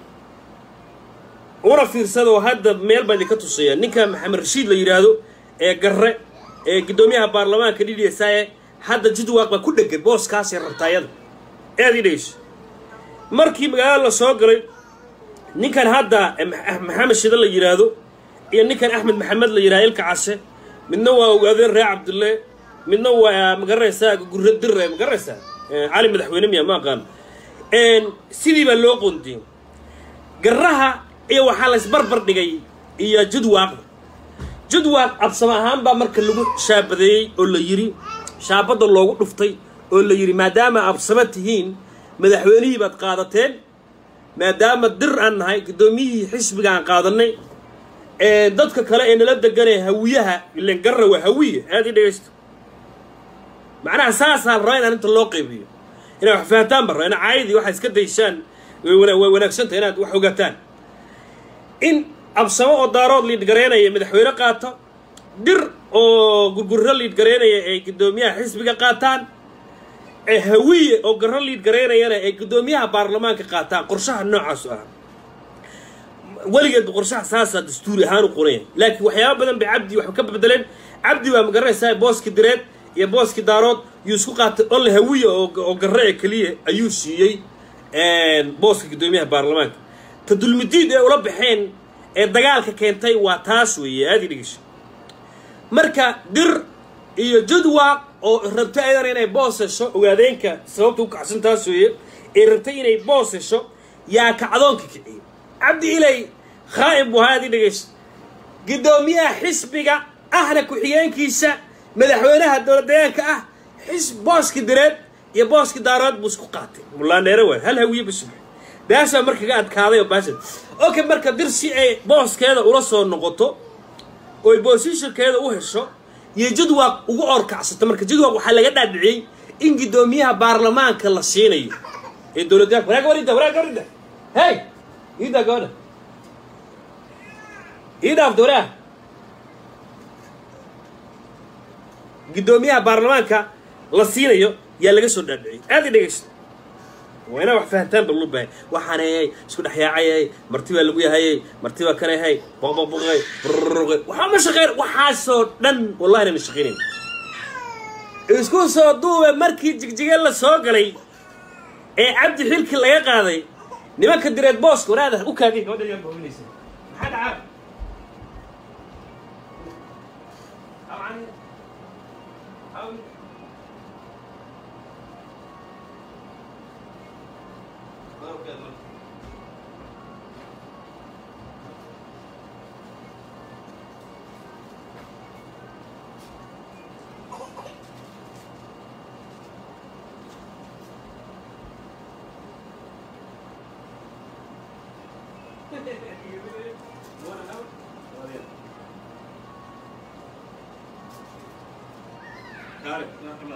una fiirsada oo hadda meel baa idinka tusaya ninka maxamed rashiid la yidhaahdo ee garre ee guddoomiyaha baarlamaanka d d s e hadda jidwaaq baa ku dhegan booskaasee rabtaayada aad ii dhegeyso markii magaalada la soo galay ninkan hadda maxamed shida la yidhaahdo iyo ninkan axmed maxamed la yidhahdo ilka case midna waa ogaadeen reer cabdulle midna waa magaranaysaa gurre dire magaranaysaa cali madaxweyne miya ma aqaan sidii baa loo qoondiyey garraha iyo waxaa la isbarbar dhigay iyo jidwaaqda jidwaaq absama ahaan baa marka lagu shaabadeeyey oo la yidhi shaabadda loogu dhuftay oo la yidhi maadaama absama tihiin madaxweynihii baad qaadateen maadaama dir aan nahay guddoomiyihii xisbiga aan qaadanay dadka kale ee nala deganee hawiyaha ilen garra waa hawiye aad ii dhegaysto macnaha saasaa la rabaa in arrinta loo qaybiyo inaad wax fahantaan ba raba ina caayadii waxaa iska dayshaan way wanaagsantahay inaad wax ogaataan in absamo oo daarood liidgareynaya madaxweyne qaato dir oo gurgurro liidgareynaya ay guddoomiyaha xisbiga qaataan ee hawiye oo garro liidgareynayana ay guddoomiyaha baarlamaanka qaataan qorshaha noocaasu ah weligeedba qorshaha saasaa dastuuri ahaan u qoraya laakiin waxyaaba badan bay cabdi wax ka bedeleen cabdi waa magaranaysaa booski direed iyo booski daarood yuu isku qaatay olle hawiye oo garre ee keliya ayuu siiyey booska guddoomiyaha baarlamaanka ta dulmidiid ee ula baxeen ee dagaalka keentay waa taas weeye aada i dhegesho marka dir iyo jadwaaq oo rabta ayadana inay boos hesho ogaadeenka sababta u kacsan taas weeye ee rabtay inay boos hesho yaa kacdoonka kiciyey cabdi ilay khaa'im buu ahaa aad i dhegeyso guddoomiyaha xisbiga ahna ku-xigeenkiisa madaxweynaha dowladdeegaanka ah xis booski direed iyo booski daarood buu isku qaatay mulaandheere waay hal hawiye basub baasaa marka ka adkaaday oo baasha okay marka dir si ay booskeeda ula soo noqoto oy boosishankeeda u hesho iyo jadwaaq ugu orkacsata marka jadwaaq waxaa laga dhaadhiciyey in guddoomiyaha baarlamaanka la siinayo ee dowladdeegaanka waraag warida waraag warida hey iidaa gabadha ii dhaafta waraag guddoomiyaha baarlamaanka la siinayo yaa laga soo dhaadhiciyey aad i dhegeysta waa inaa wax fahantaan ba loo bahay waxaanayay isku dhexyaacayay marti baa lagu yahayay marti baa kanayhay boqboqboqay brrqay waxaa ma shaqeyn waxaasoo dhan wallahi nana shaqeynayn isku soo duube markii jigjige la soo galay ee cabdi xilki laga qaaday nimanka direed booska waraada u kaadiy gabadha yaa booginaysa maxaa dhacaa Got it. Come on.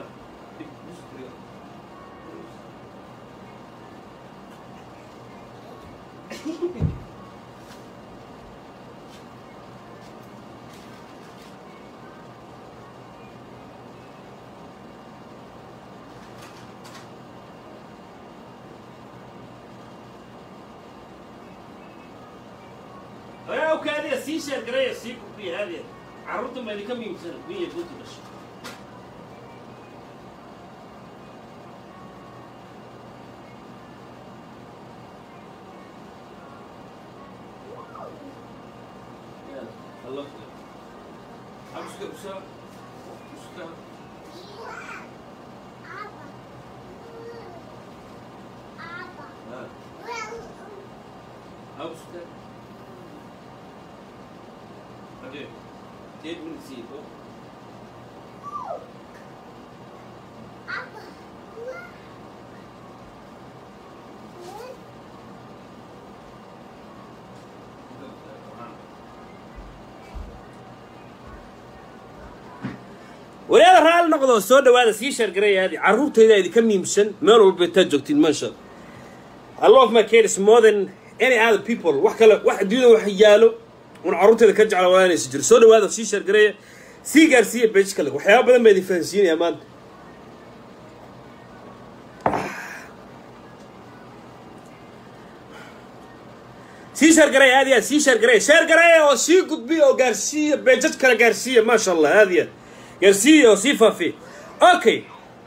يا وكادي سيشة قرية سيكو في هذه عرضت ما كم يوم سنة مية قلت بس الله أمسك بسا أمسك أمسك Cadê? walaada raali noqdo soo dhawaada sii sheergarayaadi carruurtayda idinka miimsan meel walba intaad joogtiin maasha I love my kids more than any other people wax kale wax adduunyada wax yaalo un carruurtayda ka jecla walaanaysa jiro soo dhawaada sii sheergaraya sii gaarsiiya page kale waxyaaba badan baa idin fahansiinaya maanta sii sheergaraya aad iyo aad sii sheergaraya sheergaraya oo sii gudbiya oo gaarsiiya beejaj kale gaarsiiya maasha allah aad iyo aad gaarsiiya oo sii faafiya okay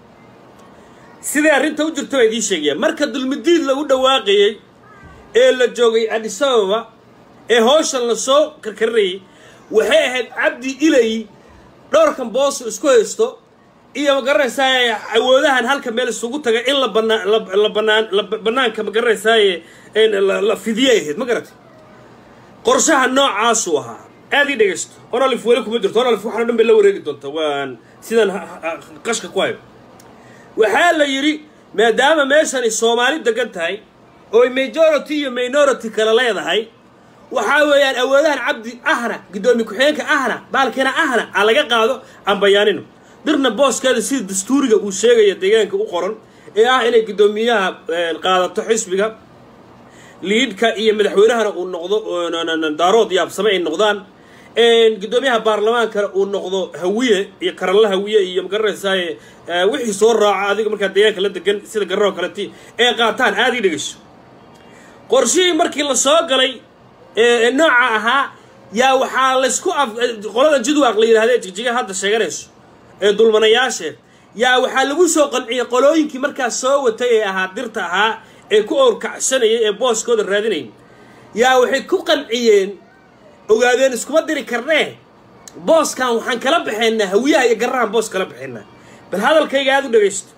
siday arrinta u jirto baa idiin sheegaya marka dulmidiid lagu dhawaaqayey ee la joogay addis ababa ee hawshan la soo karkarinayay waxay ahayd cabdi ilay dhowrkan booso isku haysto iyo magaranaysaay awoodahan halka meel isugu taga in la banaa la banaan la banaanka magaranaysaay la fidiyay ahayd ma garatay qorshaha noocaasuu ahaa aad ii dhegaysto onolif weli kuma jirto onolif waxaan o dhan bay la wareegi doonta waan sidaan qashka ku hayo waxaa la yidhi maadaama meeshani soomaali degan tahay ooy majority iyo minority kale leedahay waxaa weeyaan awoodahan cabdi ahna guddoomiye ku-xigeenka ahna baalkeena ahna aan laga qaado aan bayaanino dirna booskeeda sida dastuuriga uu sheegaya deegaanka u qoran ee ah inay guddoomiyaha qaadato xisbiga liidka iyo madaxweynahana uu noqdo daarood iyo absame ay noqdaan guddoomiyaha baarlamaankana uu noqdo hawiye iyo karalla hawiye iyo magaranaysaay wixii soo raaca adiga markaa deegaanka la degan sida gararoo kaleti ee qaataan aada ii dhegeyso qorshihii markii la soo galay nooca ahaa yaa waxaa laysku af qoladan jidwaaq la yidhahdee jigjiga hadda sheeganayso ee dulmanayaashe yaa waxaa lagu soo qanciyey qolooyinkii markaas soo watay ee ahaa dirta ahaa ee ku owrkacsanayay ee booskooda raadinayay yaa waxay ku qanciyeen ogaadeen iskuma diri karnee booskan waxaan kala baxaynaa hawiyaha iyo garrahan boos kala baxaynaa bal hadalkayga aada u dhegaysto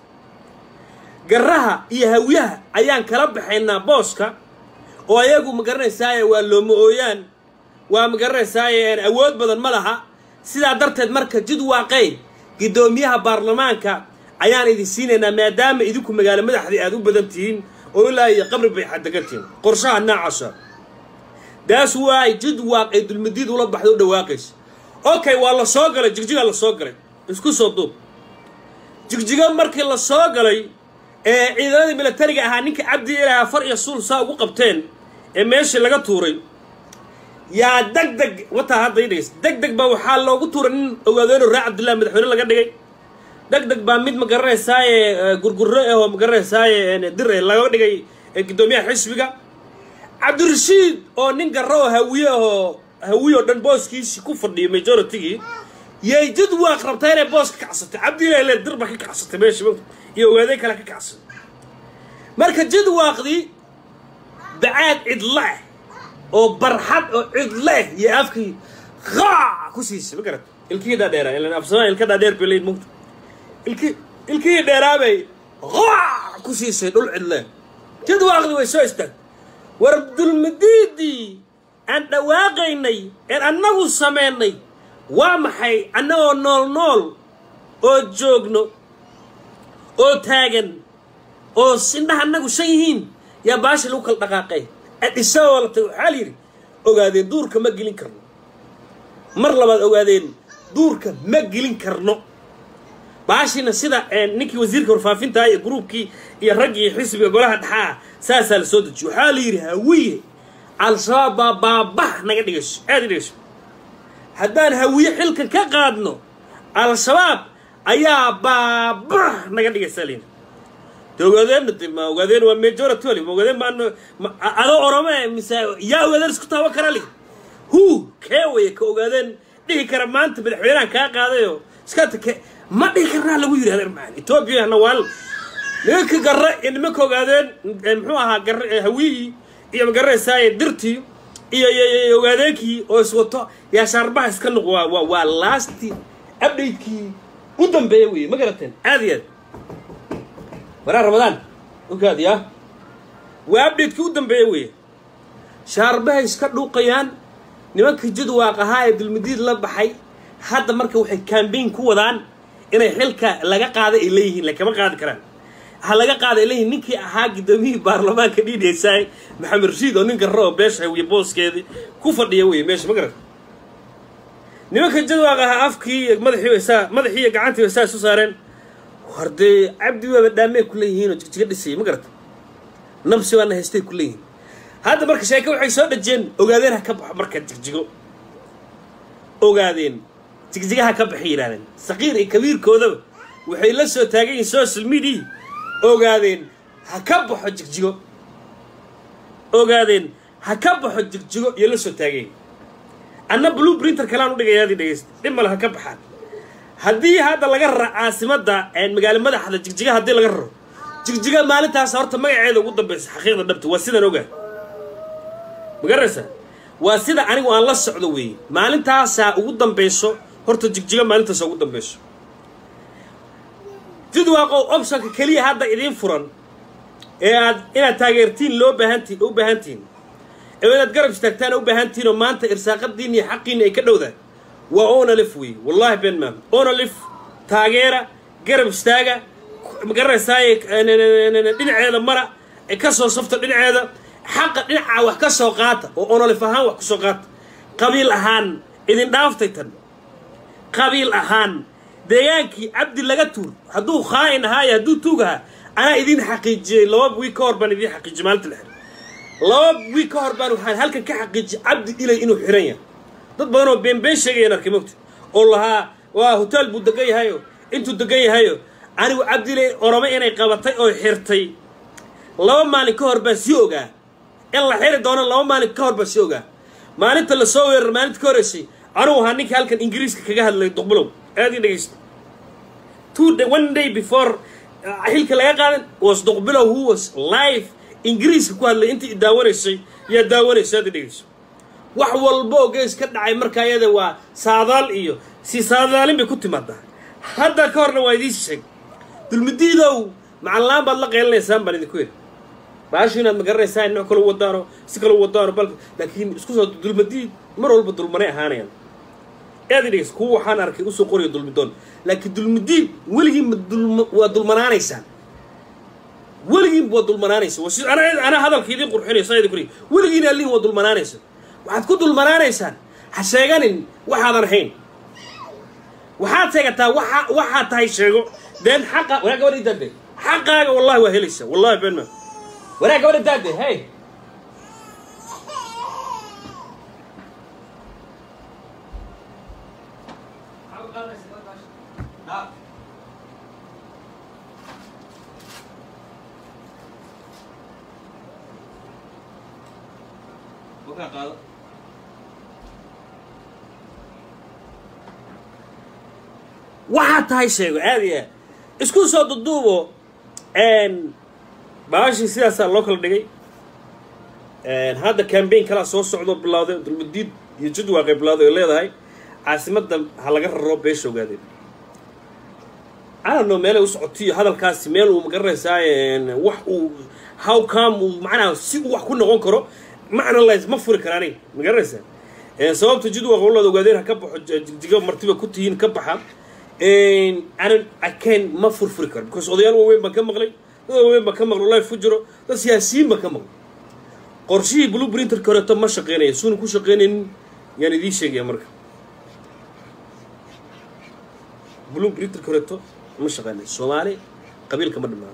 garraha iyo hawiyaha ayaan kala baxaynaa booska oo ayagu ma garanaysaaye waa looma ooyaan waa ma garanaysaaye awood badan ma laha sidaa darteed marka jid waaqey guddoomiyaha baarlamaanka ayaan idin siinaynaa maadaama idinku magaalo madaxdii aad u badan tihiin oo ilaa iyo qabri bay xaddegantihiin qorshaha noocaasa daas waay jid waaq ee dulmadiid ula baxda u dhawaaqaysa okay waa la soo galay jigjigaa la soo galay isku soo duub jigjiga markii la soo galay ee ciidamadii milatariga ahaa ninka cabdi ilaaha far iyo suul saa ugu qabteen ee meeshii laga tuuray yaa deg deg wataa hadda idhigays deg deg baa waxaa loogu tuuray nin ogaadeeno raa cabdillahi madaxweyne laga dhigay deg deg baa mid ma garanaysaaye gurgurro ahoo ma garanaysaaye dir eh laga dhigay guddoomiyaha xisbiga cabdirashiid oo nin garro oo hawiye ahoo hawiye oo dhan booskiisii ku fadhiyo majoritygii yay jid waaq rabtaa inay boos ka kacsatay cabdi ilahi le dir baa ka kacsatay meesha iyo ogaadey kale ka kacsatay marka jid waaqdii bacaad cidleh oo barxad oo cidleh iyo afkii qaac ku siisay ma garat ilkihii dhaadheeraa ilan afsamaa ilka dhaadheer bay leyd mugta ilki ilkihii dheeraabay qaac ku siisay dhul cidleh jid waaqdii way soo istaagtay war dulmadiidii aan dhawaaqaynay een annagu samaynay waa maxay annagoo nool nool oo joogno oo taagan oo sindhaha annagu shan yihiin yaa baasha lagu kala dhaqaaqay adhisagoo latay waxaa la yidhi ogaadeen duurka ma gelin karno mar labaad ogaadeen duurka ma gelin karno baashiina sida ninkii wasiirka warfaafinta iyo gruubkii iyo raggii xisbiga golaha dhexaa saasaa la soo dejiyo waxaa la yidhi hawiye al-shabaab baa baabah naga dhigayso aada i dhigayso haddaan hawiye xilkan ka qaadno al-shabaab ayaa baabah naga dhigaysaa layidhi de ogaadeen ma ogaadeen waa majority wali ma ogaadeen baan adoo orome mise yaa ogaadeen isku taaban kara li hu kee waya ka ogaadeen dhihi kara maanta madaxweynahan kaa qaadayo iska take ma dhihi karnaa lagu yidhi adeer macaan etoobiya nawaal nimanka garre iyo nimanka ogaadeen muxuu ahaa garre hawiyii iyo magaranaysaay dirtii iyo iyo ogaadeenkii oo iswato yaa shaarbaha iska noq waa waa waa lasti update-kii u dambeeya weeye ma garateen aad iyo aad waraa ramadaan ogaadi ah waa update-kii u dambeeya weeye shaarbahay iska dhuuqayaan nimanka jidwaaq ahaa ee dulmadiid la baxay hadda marka waxay cambaign ku wadaan inay xilka laga qaada ay leeyihiin lakama qaadi karaan ha laga qaada ay leeyihiin ninkii ahaa gudoomiyihii baarlamaanka dhiidhaysaay maxamed rashiid oo nin garro oo beesha wiyo booskeedii ku fadhiya wey meesha ma garat nimanka jadwaaq ahaa afkii iyo madaxii saa madaxii iyo gacantii saa isu saareen hordee cabdi waaba dhaamee ku leeyihiin oo jigjiga dhisayay ma garata nabsi baana haystay ku leeyihiin hadda marka sheeke waxay soo dhajeen ogaadeen ha ka baxo marka jigjigo ogaadeen jigjigaha ka baxay yidhahdeen saqiir iyo kabiirkoodaba waxay la soo taagan yihiin social media ogaadeen ha ka baxo jigjigo ogaadeen ha ka baxo jigjigo iyo la soo taagayn anna blue printer kalaan u dhigayaadii dhegaysta dhib male ha ka baxaan haddii hadda laga raro caasimadda magaalo madaxda jigjiga haddii laga raro jigjiga maalintaas horta magaceeda ugu dambaysa xaqiiqda dhabta waa sidaan ogaa ma garanaysaa waa sida anigu aan la socdo weeye maalintaasaa ugu dambayso horta jigjiga maalintaasa ugu dambayso jidwaaqow optionka keliya hadda idiin furan ee aad inaad taageertiin loo baahantiin u baahantihin ee inaad garab istaagtaan u baahantihin oo maanta irsaaqadiin iyo xaqiinni ay ka dhowdaan waa onalif wey wallahi ben maam onalif taageera garab istaaga ma garanaysaaye dhinaceeda mara ka soo safta dhinaceeda xaqa dhinacaa wax ka soo qaata oo onolif ahaan wax ka soo qaata qabiil ahaan idin dhaaftay tan qabiil ahaan deegaankii cabdi laga tuur hadduu khaa'in ahaa iyo hadduu tuug ahaa anaa idin xaqiijiyey laba wiig ka hor baan idin xaqiijiyey maalinta la xiray laba wiig ka hor baan waxaan halkan ka xaqiijiyey cabdi ilay inuu xiran yahay dad badan oo been been sheegayaan arkay mogta oo lahaa waa hotaal buu degan yahayo intuu degan yahayo anigu cabdilay orome inay qabatay oo xirtay laba maalin ka hor baan sii ogaa in la xiri doono laba maalin ka hor baan sii ogaa maalinta lasoo weerar maalinta ka horreysay anugu ahaa ninka halkan ingiriiska kaga hadlay duqbulow aad ii dhegaysta two day one day before xilka laga qaadan was duqbilow who was live ingiriiska ku hadlay intii daawanaysay yaa daawanaysay aad ii dhegayso wax walba oo gees ka dhacay marka ayada waa saadaal iyo si saadaalin bay ku timaadaa hadda ka horna waa idiin sheeg dulmidiidow macalaan baad la qeylanaysaan baan idinku yidhi baashu inaad ma garanaysaan nooc kale u wadaano si kale u wadaano bal laakiin isku soo dulmadiid mar walba dulmanay ahaanayaan aad i dhegeys kuwa waxaan arkay usoo qoraya dulmidoon laakiin dulmidiid weligiin ma dulma waa dulmanaanaysaan weligiin waa dulmanaanaysa waa si ana ana hadalka idiin qurxinaya saa idin kuriy weligiin allihin waa dulmanaanaysa waxaad ku dulmanaanaysaan ha sheeganin waxaadan ahayn waxaad sheegataa waxa waxaad tahay sheego deen xaqa waraa gabadha idaade xaqaaga wallahi waa helaysa wallahi been ma waraa gabadha idaade hey waxaad tahay sheego aad iyo aad isku soo duduubo baashii sidaasaa loo kala dhigay hadda cambaign kalaa soo socdo bilowday dulmadiid iyo jadwaaqay bilowday ay leedahay caasimadda ha laga raro beesha ogaadeen anano meelay u socotiyo hadalkaasi meel uu magaranaysaa wax uu how come uu macnaha si uu wax ku noqon karo macna lays ma furi kara aniga magaranaysaa sababta jadwaaq walada ogaadeen ha ka baxo jigjiga martiba ku tihiin ka baxa anan akeen ma furfuri karo because odayaal waaweyn baan ka maqlay dad waaweyn baan ka maqlay life ku jiro dad siyaasiyiin baan ka maqlay qorshihii blue printerka horeeto ma shaqeynaya suuna ku shaqeynaynin yaan idiin sheegaya marka blue printerka horeeto ma shaqeynaya soomaali qabiilka ma dhammaano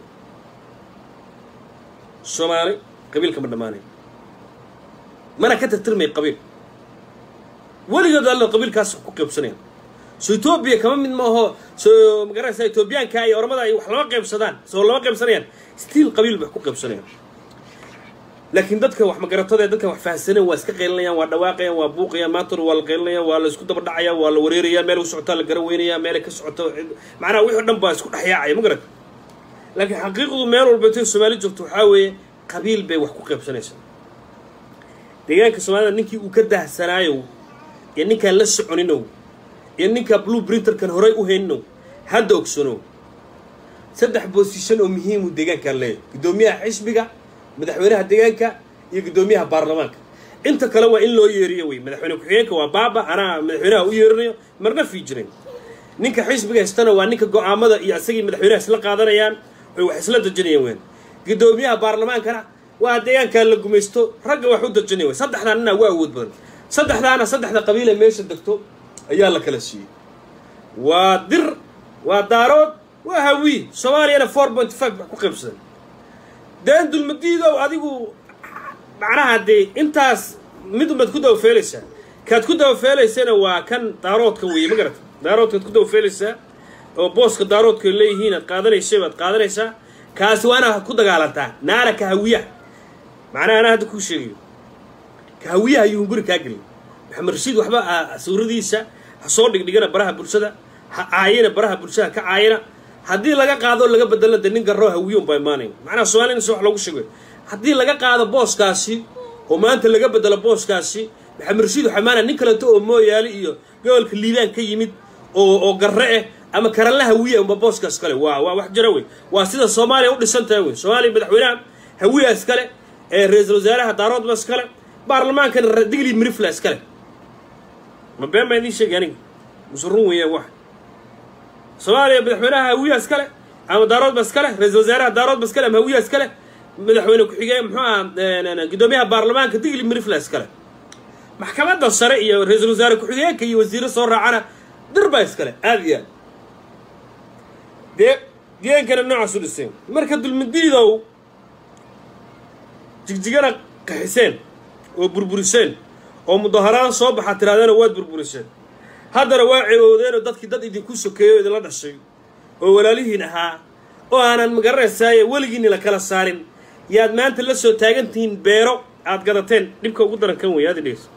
soomaali qabiilka ma dhammaanayo mana ka tirtirmaya qabiil weligood alla qabiilkaas ku qaybsanaya so etoobiya kama mid maaho so magaranaysa etoobiyaanka iyo ormada ay wax lama qaybsadaan soo lama qaybsanayaan stiil qabiil bay ku qaybsanayaan laakiin dadka wax magaratada ee dadka wax fahansaneen waa iska qaylinayaan waa dhawaaqayaan waa buuqayaan maantana waa la qaylinayaan waa la isku daba dhacaya waa la wareerayaan meel u socotaa la garan weynaya meelay ka socoto macnaha wixii o dhan baa isku dhexyaacaya ma garata laakiin xaqiiqdu meel walbeetay soomaali joogto waxaa weeye qabiil bay wax ku qaybsanaysaa deegaanka soomaalida ninkii uu ka dahsanaayo iyo ninkaan la soconinow iyo ninkaa blue printerkan horay u haynow hadda ogsanow saddex boosishan oo muhiimu deegaankaan leeyahy guddoomiyaha xisbiga madaxweynaha deegaanka iyo guddoomiyaha baarlamaanka inta kale waa in loo yeeriyo wey madaxweyne ku-xigeenka waa baaba anaa madaxweynaha u yeerinayo marna fiijinayn ninka xisbiga haystana waa ninka go-aamada iyo asagii madaxweynaha isla qaadanayaan oy wax isla dejinayaan weyn guddoomiyaha baarlamaankana waa deegaankaa la gumaysto ragga wax u dejinaya wey saddexdaan ninaa waa awood badan saddexdaana saddexda qabiile meesha degto ayaa la kala siiyey waa dir waa daarood waa hawiye soomaaliyana four point five wax ku qaybsadan deen dulmadiidow adigu macnaha dee intaas mid unbaad ku dawafeelaysaa kaad ku dawafeelaysana waa kan daaroodka weeye ma garata daaroodkaad ku dawafeelaysaa oo booska daaroodka leeyihiin aad qaadanaysay baad qaadanaysaa kaasi waa inaad ku dagaalantaa naara ka hawiyaha macnaha anaa hadda kuu sheegayo ka hawiyaha ayuu guri kaa gelin maxamed rashiid waxba sawiradiisa ha soo dhigdhigana baraha bulshada ha caayina baraha bulshada ka caayina haddii laga qaado laga bedelo de nin garroo hawiye unbaa imaanayn macnaha soomaalina si wax loogu sheegayo haddii laga qaado booskaasi oo maanta laga bedelo booskaasi maxamed rashiid waxaa imaanaya nin kaleeto oo mooyaali iyo gobolka liibaan ka yimid oo oo garre ah ama karanla hawiye unba booskaas kale waa waa wax jira wey waa sida soomaaliya u dhisan tahay wey soomaaliya madaxweynaha hawiya iskale ee ra-iisul wasaaraha daaroodba iskale baarlamaankana digli mirifla iskale ma been baa idiin sheegay aniga muse run weeyaan wax soomaaliya madaxweynaha hawiya iskale ama daaroodba iskale ra-iisul wasaaraha daaroodba iskale ama hawiya iskale madaxweyne ku-xigeen muxuu aha guddoomiyaha baarlamaanka digli mirifla iskale maxkamadda sare iyo ra-iisul wasaare ku-xigeenka iyo wasiiro soo raacana dirbaa iskale aada iyo aad dee deegaankana noocaas u dhiseen marka dulmidiidow jigjigana qaxiseen oo burburiseen oo mudaharaan soo baxa tirahdana waad burburiseen haddana waa cewoodeenoo dadkii dad idinku sokeeyo o idinla dhashay oo walaalihiin ahaa oo aanan magaranaysaay weligiinni la kala saarin yaad maanta la soo taagantihiin beero aad gadateen dhibka ugu daran kan wey aad idhegeyso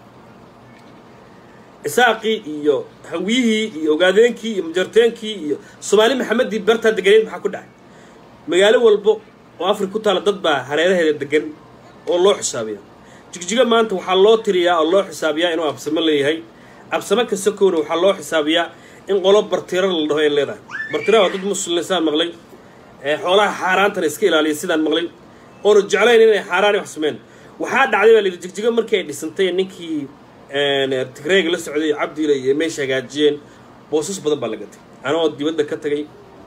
isaaqii iyo hawiyihii iyo ogaadeenkii iyo majarteenkii iyo soomaali maxamedii bartaa deganeed maxaa ku dhacay magaalo walbo oo afrika ku taala dad baa hareeraheeda degan oo loo xisaabiya jigjiga maanta waxaa loo tiriyaa oo loo xisaabiyaa inuu absamo leeyahay absamo kasta koona waxaa loo xisaabiyaa in qolo bartira la dhaho ay leedahay bartira waa dad muslim saan maqlay xoolaha xaaraantana iska ilaaliya sidaan maqlay oona jeclayn inay xaaraan wax sameen waxaa dhacday baa la yidhi jigjiga markii ay dhisantay ninkii tigreega la socday cabdiila iyo meesha hagaajiyeen boosas badan baa la gatay anagoo dibadda ka tagay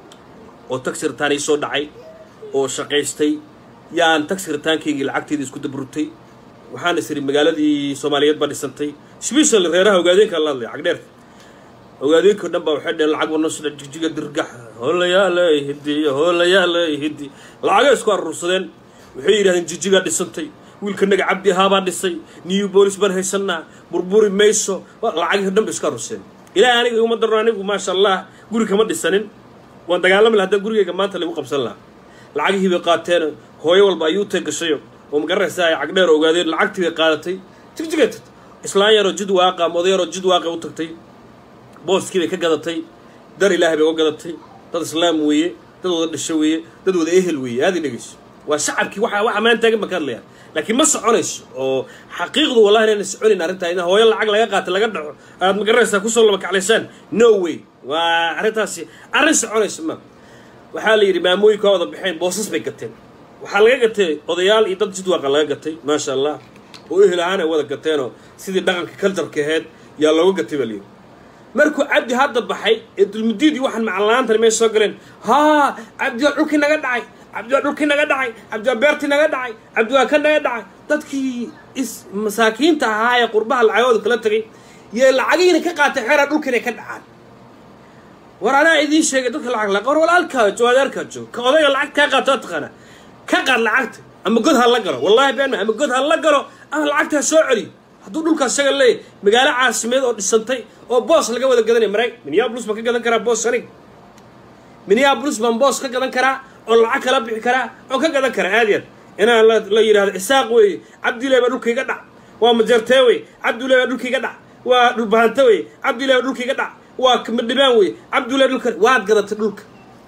oo taxi ritaan ii soo dhacay oo shaqaystay yaan taxi ritaankaygii lacagteedii isku dabrutay waxaan is idhi magaaladii soomaaliyeed baa dhisantay sbeshal reeraha ogaadeenka la hadlay cagdheer ogaadeenkao dhan baa waxay dheheen lacag warnosudha jigjiga dirgax hoolayaala hidi hoolayaala hidi lacagay isku aruursadeen waxay yidhahdeen jigjigaa dhisantay wiilkanaga cabdi ahaabaa dhisay new boolis baan haysanaa burburi mayso lacagii dhan ba iska aruurseen ilaahay aniga iguma darno anigu maasha allah guri kama dhisanin waan dagaalami laha haddaan gurigayga maanta lagu qabsan lahaa lacagihii bay qaateen hooyo walba ayuu tay gashayo oo magaraysa ay cagdheer ogaadeen lacagtii bay qaadatay jigjigay tagtay islaan yaroo jid waaqa ama oday yaroo jid waaqa u tagtay booskii bay ka gadatay dar ilaahay bay uga gadatay dad islaam weeye dad wada dhasho weeye dad wada ehel weeye aada i dhegeyso waa shacabkii waxa waxa maan taagan baan ka hadlaya laakiin ma soconayso oo xaqiiqdu wallahi inayna soconayn arrintaa in hooyo lacag laga qaata laga dhaco aad magaraysaa kusoo laba kaclaysaan no way waa arrintaasi arrin soconayso ma waxaa la yidhi maamooyinka waa wada baxeen boosas bay gateen waxaa laga gatay odayaal iyo dad jidwaaqa laga gatay maasha allah oo ehel ahaan ay wada gateenoo sidii dhaqanka kaltarka aheyd yaa looga gatay baa layidhi markuu cabdi hadda baxay ee dulmudiidii waxaan macallanaantani meesha soo galeen haa cabdi waa dhulkii naga dhacay cabdi waa dhulkii naga dhacay cabdi waa beertii naga dhacay cabdi waa ka naga dhacay dadkii is masaakiinta ahaa ee qurbaha lacagooda kala tegay yee lacagiina ka qaatay xeeraa dhulkiina ka dhacaan war anaa idiin sheegay dadka lacag laqa war walaalkaa jo adeerkaa joog ka odayga lacag kaa qaato taqaana ka qaad lacagta ama god ha la galo wallahi been ama god ha la galo ama lacagta ha soo celiyo hadduu dhulkaas isaga leeyahy magaalo caasimeed oo dhisantay oo boos laga wada gadanaya maray minneabolis baan ka gadan karaa boos anig minneabolis baan boos ka gadan karaa oo lacag kala bixi karaa oo ka gadan karaa aad yaad inaan la yidhahdo isaaq weeye cabdillahi baa dhulka iga dhac waa majartee wey cabdillahi baa dhulka iga dhac waa dhulbahante wey cabdillahi baa dhulka iga dhac waa madhibaan wey cabdillahi dhulka waad gadatay dhulka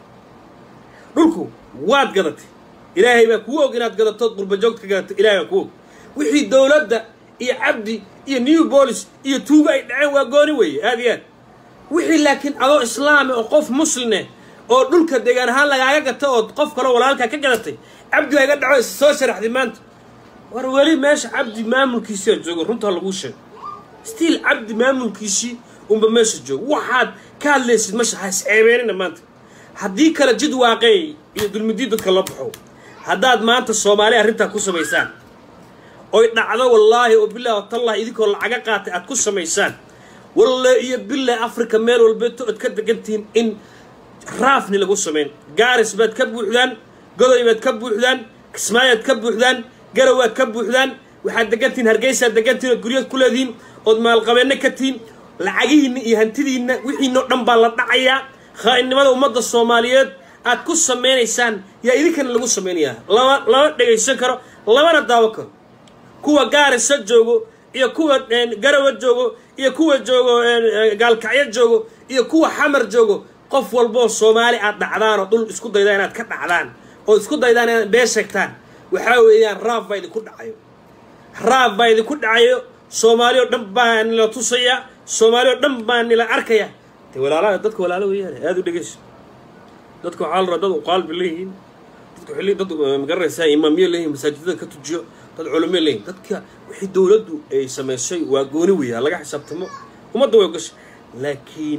dhulku waad gadatay ilaahay baa kuu og inaad gadatood qurbajoogta ka gadatay ilahay baa kuu og wixii dowladda iyo cabdi iyo new bolis iyo tuuga ay dhaceen waa gooni weeye aad iyo aad wixii laakiin adoo islaami oo qof musline oo dhulka deegaan ahaan lagaaga gata ood qof kaloo walaalkaa ka gadatay cabdi waa iga dhaco is soo sharaxday maanta war weli meesha cabdi maamulkiisiaa jooga runtaa laguu sheego stiil cabdi maamulkiisii unba meesha jooga waxaad ka hadlaysid masha ha isceebeenina maanta haddii kale jid waaqeey iyo dulmidii dadka la baxo haddaad maanta soomaali arrintaa ku samaysaan oy dhacdo wallaahi oo bilahi watallahi idinkoo lacaga qaatay aad ku samaysaan walle iyo bilahi africa meel walbeeto ood ka degantihiin in raafni lagu samayn gaaris baad ka buuxdaan godoy baad ka buuxdaan kismaayaad ka buuxdaan garawaad ka buuxdaan waxaad degantihiin hargeysaad degantihiin ood guryaad ku leedihiin ood maalqabeenno ka tihiin lacagihiinna iyo hantidiinna wixiinoo dhan baa la dhacayaa khaa'inimada ummadda soomaaliyeed aad ku samaynaysaan yaa idinkana lagu samaynayaa lama lama dhegaysan karo lamana daawo karo kuwa gaarisa joogo iyo kuwa garawa joogo iyo kuwa joogo gaalkacyo joogo iyo kuwa xamar joogo qof walboo soomaali aad dhacdaan oo dhul isku daydaan inaad ka dhacdaan oo isku daydaan inaad bee sheegtaan waxaa weeyaan raaf baa idinku dhacayo raaf baa idinku dhacayo soomaali oo dhan baa nila tusaya soomaali oo dhan baa nila arkaya de walaalaha dadka walaalo weeyaan aada u dhegeyso dadka waxaa la rabaa dad uqaalbi leeyihiin dadka xilli dad magaranaysaa imaamiye leeyihin masaajidada ka tujiyo dad culimo leeyihin dadka wixii dowladdu ay samaysay waa gooni weeyaa laga xisaabtamo ummadda way ogashay laakiin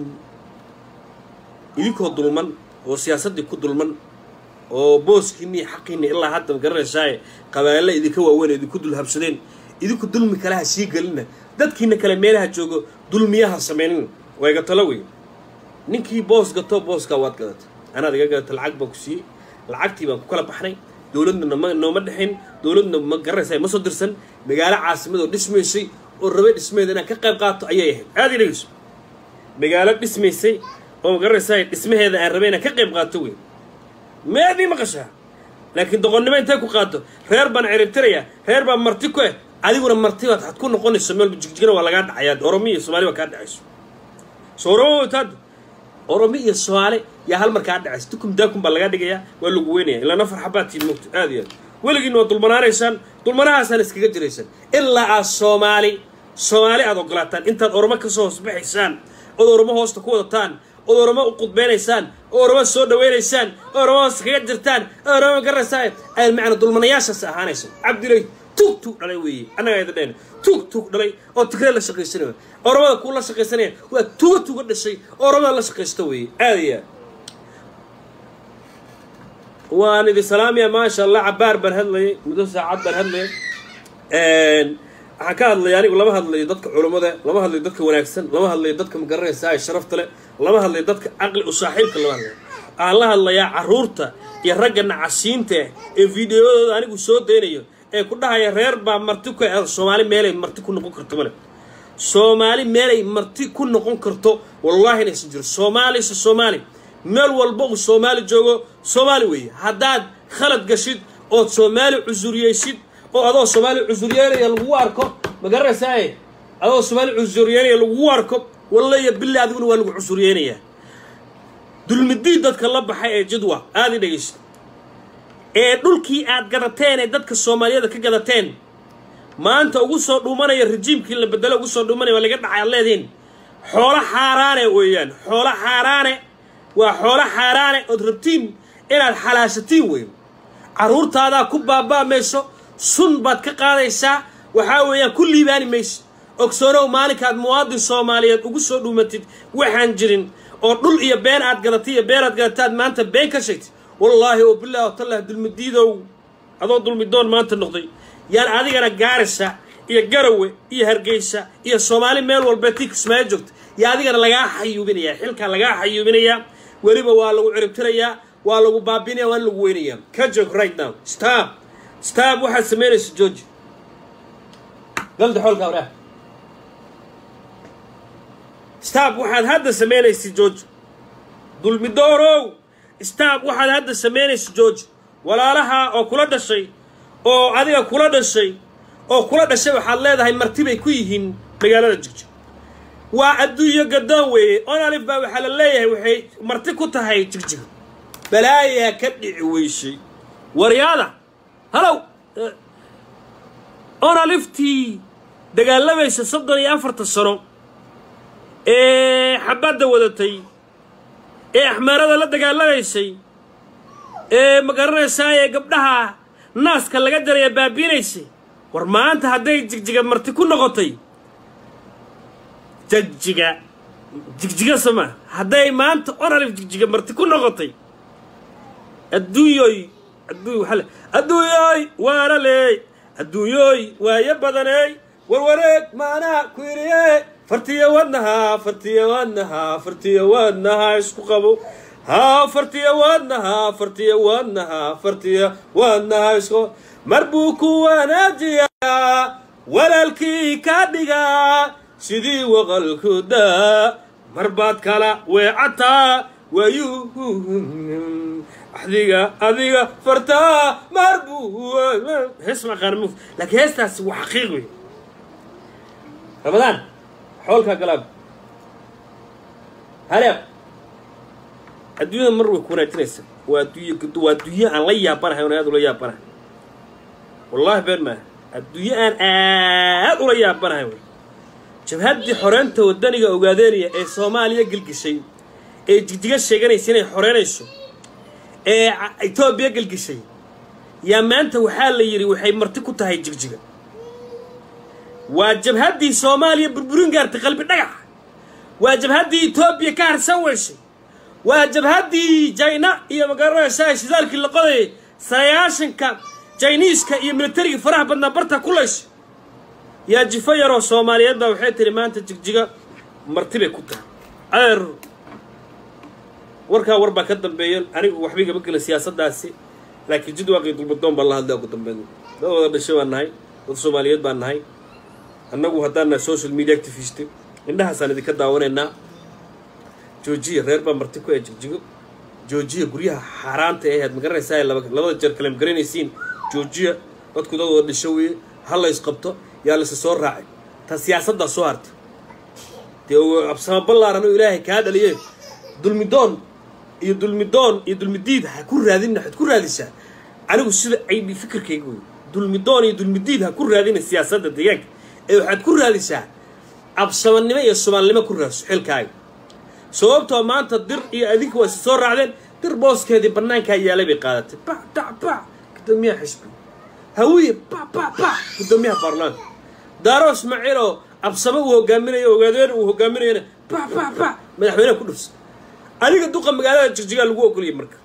idinkoo dulman oo siyaasaddii ku dulman oo booskiinni iyo xaqiinni ilaa hadda magaranaysaa qabaalla idinka waaweyn idinku dulhabsadeen idinku dulmi kale ha sii gelina dadkiina kale meelaha joogo dulmiyaha samaynin wayga talo wey ninkii boos gato booskaa waad gadatay anaad iga gadata lacag baan ku siiyey lacagtii baan ku kala baxnay dowladna nama nooma dhexayn dowladna ma garanaysa ma soo dirsan magaalo caasimad oo dhismaysay oo rabay dhismeeda inaan ka qayb qaato ayay ahayd aada i dhegeyso magaalo dhismaysay oo ma garanaysaa dhismaheeda aan rabay inaan ka qayb qaato wey meedii maqashaa laakiin doqonnimo intay ku qaato reer baan ciribtiraya reer baan marti ku eh adiguna marti baad had ku noqonayso meel jigjigana waa lagaa dhacayaa oromi iyo somaali baa kaa dhacayso so oromo taad oromi iyo soomaali yaa hal mar kaa dhacayso dukum daakum baa lagaa dhigayaa waa lagu weynaya ilaa nafar xabaad tiin moogto aada iyo aad weligiina waa dulmanaanaysaan dulmanahaasaan iskaga jiraysaan ilaa aad soomaali soomaali aad ogolaataan intaad oromo kasoo hoosbaxaysaan ood oromo hoosta ku wadataan ood oromo u qudbeynaysaan oo oromo soo dhaweynaysaan oo oromo hoos kaga jirtaan oo oromo garaysaa ay macna dulmanayaashaas ahaanayso cabdilay tug tug dhalay weeye annagaa idin dhahayna tug tug dhalay oo tigree la shaqaysanaya oromada kuu la shaqaysanaya waa tuga tuga dhashay oo oromada la shaqaysta weeye aada iyo aad waan idin salaamaya maasha allah cabaar baan hadlayay muddo saacad baan hadlayay waxaan ka hadlaya anigu lama hadlayo dadka culummada lama hadlayo dadka wanaagsan lama hadlayo dadka magaranaysa ay sharafta leh lama hadlayo dadka caqli u saaxiibka lama hadlayo waxaan la hadlayaa carruurta iyo ragga nacasiinta ee fideoyadooda anigu soo daynayo ee ku dhahaya reer baa marti ku soomaali meelay marti ku noqon karto male soomaali meelay marti ku noqon karto wallaahi inaysan jiro soomaalise soomaali meel walba uu soomaali joogo soomaali weeye haddaad khalad gashid ood soomaali cusuriyeysid oo adoo soomaali cusuryeynaya lagugu arko ma garanaysaa adoo soomaali cusuryeynaya lagugu arko walla iyo billa adiguna waa lagu cusuryeynayaa dulmidii dadka la baxay ee jidwa aada i dhegeysa ee dhulkii aad gadateen ee dadka soomaaliyada ka gadateen maanta ugu soo dhuumanaya rajiimkii la bedelo ugu soo dhuumanaya waa laga dhacay ad leedihiin xoolo xaaraane weeyaan xoolo xaaraane waa xoolo xaaraane ood rabtiin inaad xalaashatiin weyn carruurtaadaa ku baaba'mayso sun baad ka qaadaysaa waxaa weeyaan ku liibaani maysid ogsoonow maalinkaad muwaadin soomaaliyeed ugu soo dhuumatid waxaan jirin oo dhul iyo been aad gadatay iyo been aad gadataad maanta been ka sheegtid wallaahi oo bilahi watallah dulmidiidow adoo dulmidoon maanta noqday yaan adigana gaarisa iyo garawe iyo hargeysa iyo soomaali meel walba tii kismaayo joogta yaa adigana lagaa xayuubinayaa xilkaa lagaa xayuubinayaa weliba waa lagu ciribtirayaa waa lagu baabinaya waana lagu weynayaa ka joog right now stab stab waxaad samaynaysa georgi galda xoolka waraah stab waxaad hadda samaynaysa georgi dulmidoorow stab waxaad hadda samaynaysa georgi walaalaha oo kula dhashay oo adiga kula dhashay oo kula dhashay waxaad leedahay martibay ku yihiin magaalada jigjig waa adduunyo gadoon weeye onalif baa waxaa la leeyahay waxay marti ku tahay jigjig balaayaa ka dhici weyshay waryaada halow onaliftii dagaalamaysa soddon iyo afartan sano ee xabadda wadatay ee axmaarada la dagaalamaysay ee ma garanaysaa ee gabdhaha naaska laga jaraya baabiinaysay war maanta hadday jigjiga marti ku noqotay jigjiga jigjiga soma hadday maanta onalif jigjiga marti ku noqotay adduunyoy adduuny waxaa le adduunyoy waana leey adduunyoy waayo badaney warwareeg maanaha ku yidhiye fartiya wadnaha fartiya wadnaha fartiya wadnaha isku qabo haa fartiya wadnaha fartiya wadnaha fartiya wadnaha isku mar buu ku wanaajiyaa walaalkii ka dhigaa sidii waqalku daa mar baad kala weecataa waayuu adiga adiga fartaa mar buu hees maqaan muf laakiin heestaasi waa xaqiiq wey ramadaan xoolkaa galaab haleeq adduunyada mar way ku wanaajinaysa waa adduunya waa adduunyo aan la yaabanahay oon aad ula yaabanahay wallahi been maaha adduunyo aan aad ula yaabanahay wey jabhaddii xoreynta wadaniga ogaadeynaya ee soomaaliya gelgishay ee jigjiga sheeganaysa inay xoreynayso ee etoobiya gelgishay yaa maanta waxaa la yidhi waxay marti ku tahay jigjiga waa jabhaddii soomaaliya burburin gaartay qalbi dhagax waa jabhaddii etoobiya ka harsan weyshay waa jabhaddii jayna iyo magaranaysaa shidaalkii la qodayay sagaashanka jayniiska iyo militariga faraha badnaa barta ku layshay yaa jifo yaroo soomaaliyeed baa waxay tihi maanta jigjiga marti bay ku tahay adeer warkaa war baa ka dambeeya anigu waxba igama gelin siyaasaddaasi laakiin jidwaaqii dulbadoon baa la hadlay ugu dambeyn dad wada dhashay baan nahay dad soomaaliyeed baan nahay annagu haddaan nahay social media activist indhahaasaan idinka daawanaynaa joojiya reer baa marti ku ee jigjigo joojiya guryaha xaaraanta ee ahayd ma garanaysaa labada jeer kale ma garanaysiin joojiya dadku dad wada dhisho weeye ha la isqabto yaa laysa soo raacay ta siyaasaddaa soo hartay dee absama ballaaran oo ilaahay kaa dhaliye dulmidoon iyo dulmidoon iyo dulmidiid ha ku raadina waxaad ku raadisaa anigu sida aybi fikirkayga wey dulmidoon iyo dulmidiid ha ku raadina siyaasadda deegaanka ee waxaad ku raadisaa absamanimo iyo soomaalinimo ku raadso xilkaaga sababtoo maanta dir iyo adinka waa isa soo raacdeen dir booskeedii bannaankaa yaalay bay qaadatay bac dac bac gudoomiyaha xisbi hawiye bac bac bac gudoomiyaha baarlamaanka daaro ismaaciil oo absamo uu hogaaminayo ogaadeen uu hogaaminayona bac bac bac madaxweyneha ku dhufsa adiga duqa magaalada jigjigaa lagu ogoliyay marka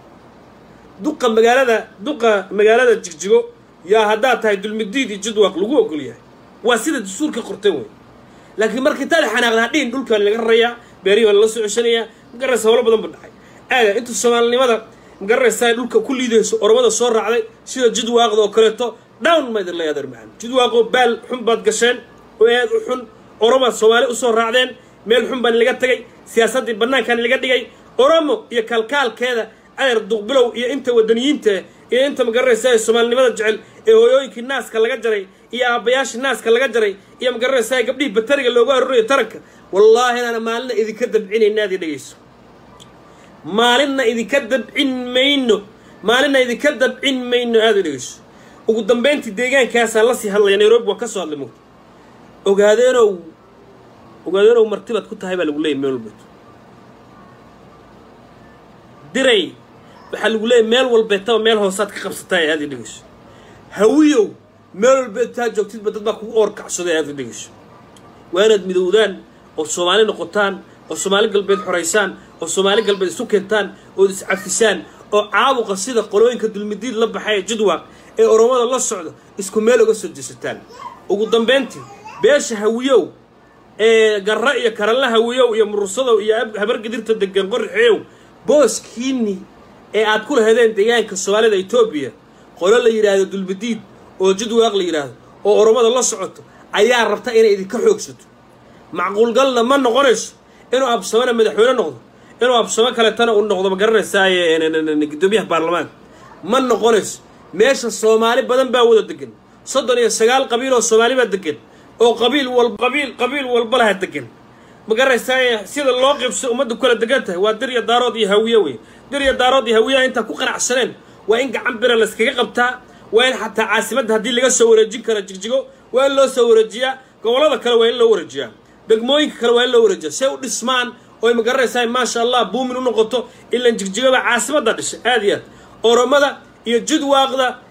duqa magaalada duqa magaalada jigjigo yaa haddaad tahay dulmidiid iyo jidwaaq lagu ogolyahay waa sida dastuurka qorteen wey laakiin marka intaad xanaaqda hadhihin dhulkaan laga rarayaa beerihi baa lala soo ceshanayaa magaraysa howlo badan ba dhacay aada inta soomaalinimada magaraysaa dhulka ku liidayso oromada soo raacday sida jidwaaqda oo kaleeto down ma idin leeyadeer macaan jidwaaqoo baal xun baad gasheen oo aad u xun oromaad soomaali usoo raacdeen meel xun baan laga tegay siyaasaddii bannaankan laga dhigay oromo iyo kalkaalkeeda adeer duqbilow iyo inta wadaniyiinta iyo inta magaranaysa ee soomaalinimada jecel ee hooyooyinkii naaska laga jaray iyo aabbayaashii naaska laga jaray iyo magaranaysa gabdhihii batariga loogu arorayo taranka wallaahi inaana maalinna idinka dabcinayna aad i dhegayso maalinna idinka dabcin mayno maalinna idinka dabcin mayno aad i dhegayso ugu dambayntii deegaankaasaan la sii hadlaya nairobi waan ka soo hadlay mugta ogaadeenow ogaadeenow martibaad ku tahay baa lagu leeyay meel walbeed diray waxaa lagu leeyay meel walbeetaba meel hoosaad ka qabsataa aad i dhegayso hawiyow meel walbeedtaa joogtidba dad baa kugu oorkacsaday aad i dhegayso waa inaad midowdaan oo soomaali noqotaan oo soomaali galbeed xoraysaan oo soomaali galbeed isu keentaan ood iscafisaan oo caabuqa sida qolooyinka dulmidiid la baxay ee jidwaaq ee oromada la socda isku meel uga soo jeesataan ugu dambayntii beesha hawiyow ee garra iyo karanla hawiyow iyo murursadow iyo habargedirta degan qorixeyow booskiini ee aad ku lahadeen deegaanka soomaalida etoobiya qolo la yidhaahdo dulmidiid oo jidwaaq la yidhaahdo oo oromada la socoto ayaa rabta inay idinka xoogsato macquulgalna ma noqonayso inuu absamona madaxweyne noqdo inuu absamo kaletana uu noqdo ma garanaysaay gudoomiyaha baarlamaanka ma noqonayso meesha soomaali badan baa wada degan soddon iyo sagaal qabiil oo soomaali baa degan oo qabiil walba qabiil qabiil walba laha degan ma garanaysaay sida loo qibso ummadda kula degan tahay waa dir iyo daarood iyo hawiye wey dir iyo daarood iyo hawiyaha intaa ku qanacsaneen waa in gacan bira layskaga qabtaa waa in xataa caasimadda haddii laga soo wareejin karo jigjigo waa in loo soo wareejiyaa gobollada kale waa in loo wareejiyaa degmooyinka kale waa in loo wareejiyaa say u dhismaan oy ma garanaysaa maasha allah buumin u noqoto ilan jigjigaba caasimadda dhishay aad iyo aad oromada iyo jidwaaqda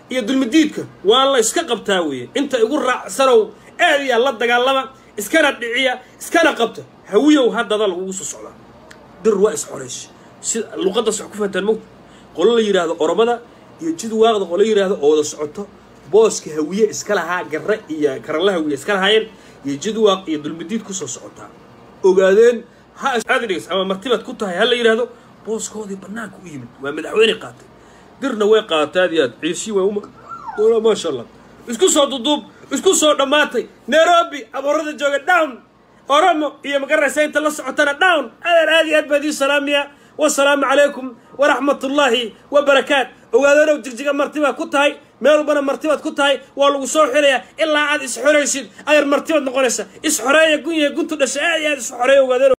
iyo dulmidiidka waa la iska qabtaa weeye inta igu raacsanow aad iyaa la dagaalama iskana dhiciya iskana qabta hawiyow haddada lagugu soo socdaa dir waa isxoraysh sida luqaddaas wax ku fahantaan mogta qolo la yidhaahdo oromada iyo jid waaqda qolo yidhaahdo oo wada socoto booska hawiye iska lahaa garre iyo karanla hawiye iska lahaayeen iyo jid waaq iyo dulmidiid kusoo socotaa ogaadeen ha aad dhigas ama martibaad ku tahay ha la yidhaahdo booskoodii bannaanka u yimid waa madaxweyne qaatay dirna way qaatay aad iyo aad ciisi waa uma doona maasha allah isku soo duduub isku soo dhammaatay nairobi aboorada jooga down oromo iyo magaraysa inta la socotana down adeer aad iyo aad baa idiin salaamiya wasalaamu calaykum waraxmat ullaahi wabarakaat ogaadanow jigjiga martibaad ku tahay meel walbana martibaad ku tahay waa lagu soo xirayaa ilaa aad isxoraysid adeer martibaad noqonaysa isxoreeya gunyaha guntu dhasha aad iyo aad isxoreeya ogaadanow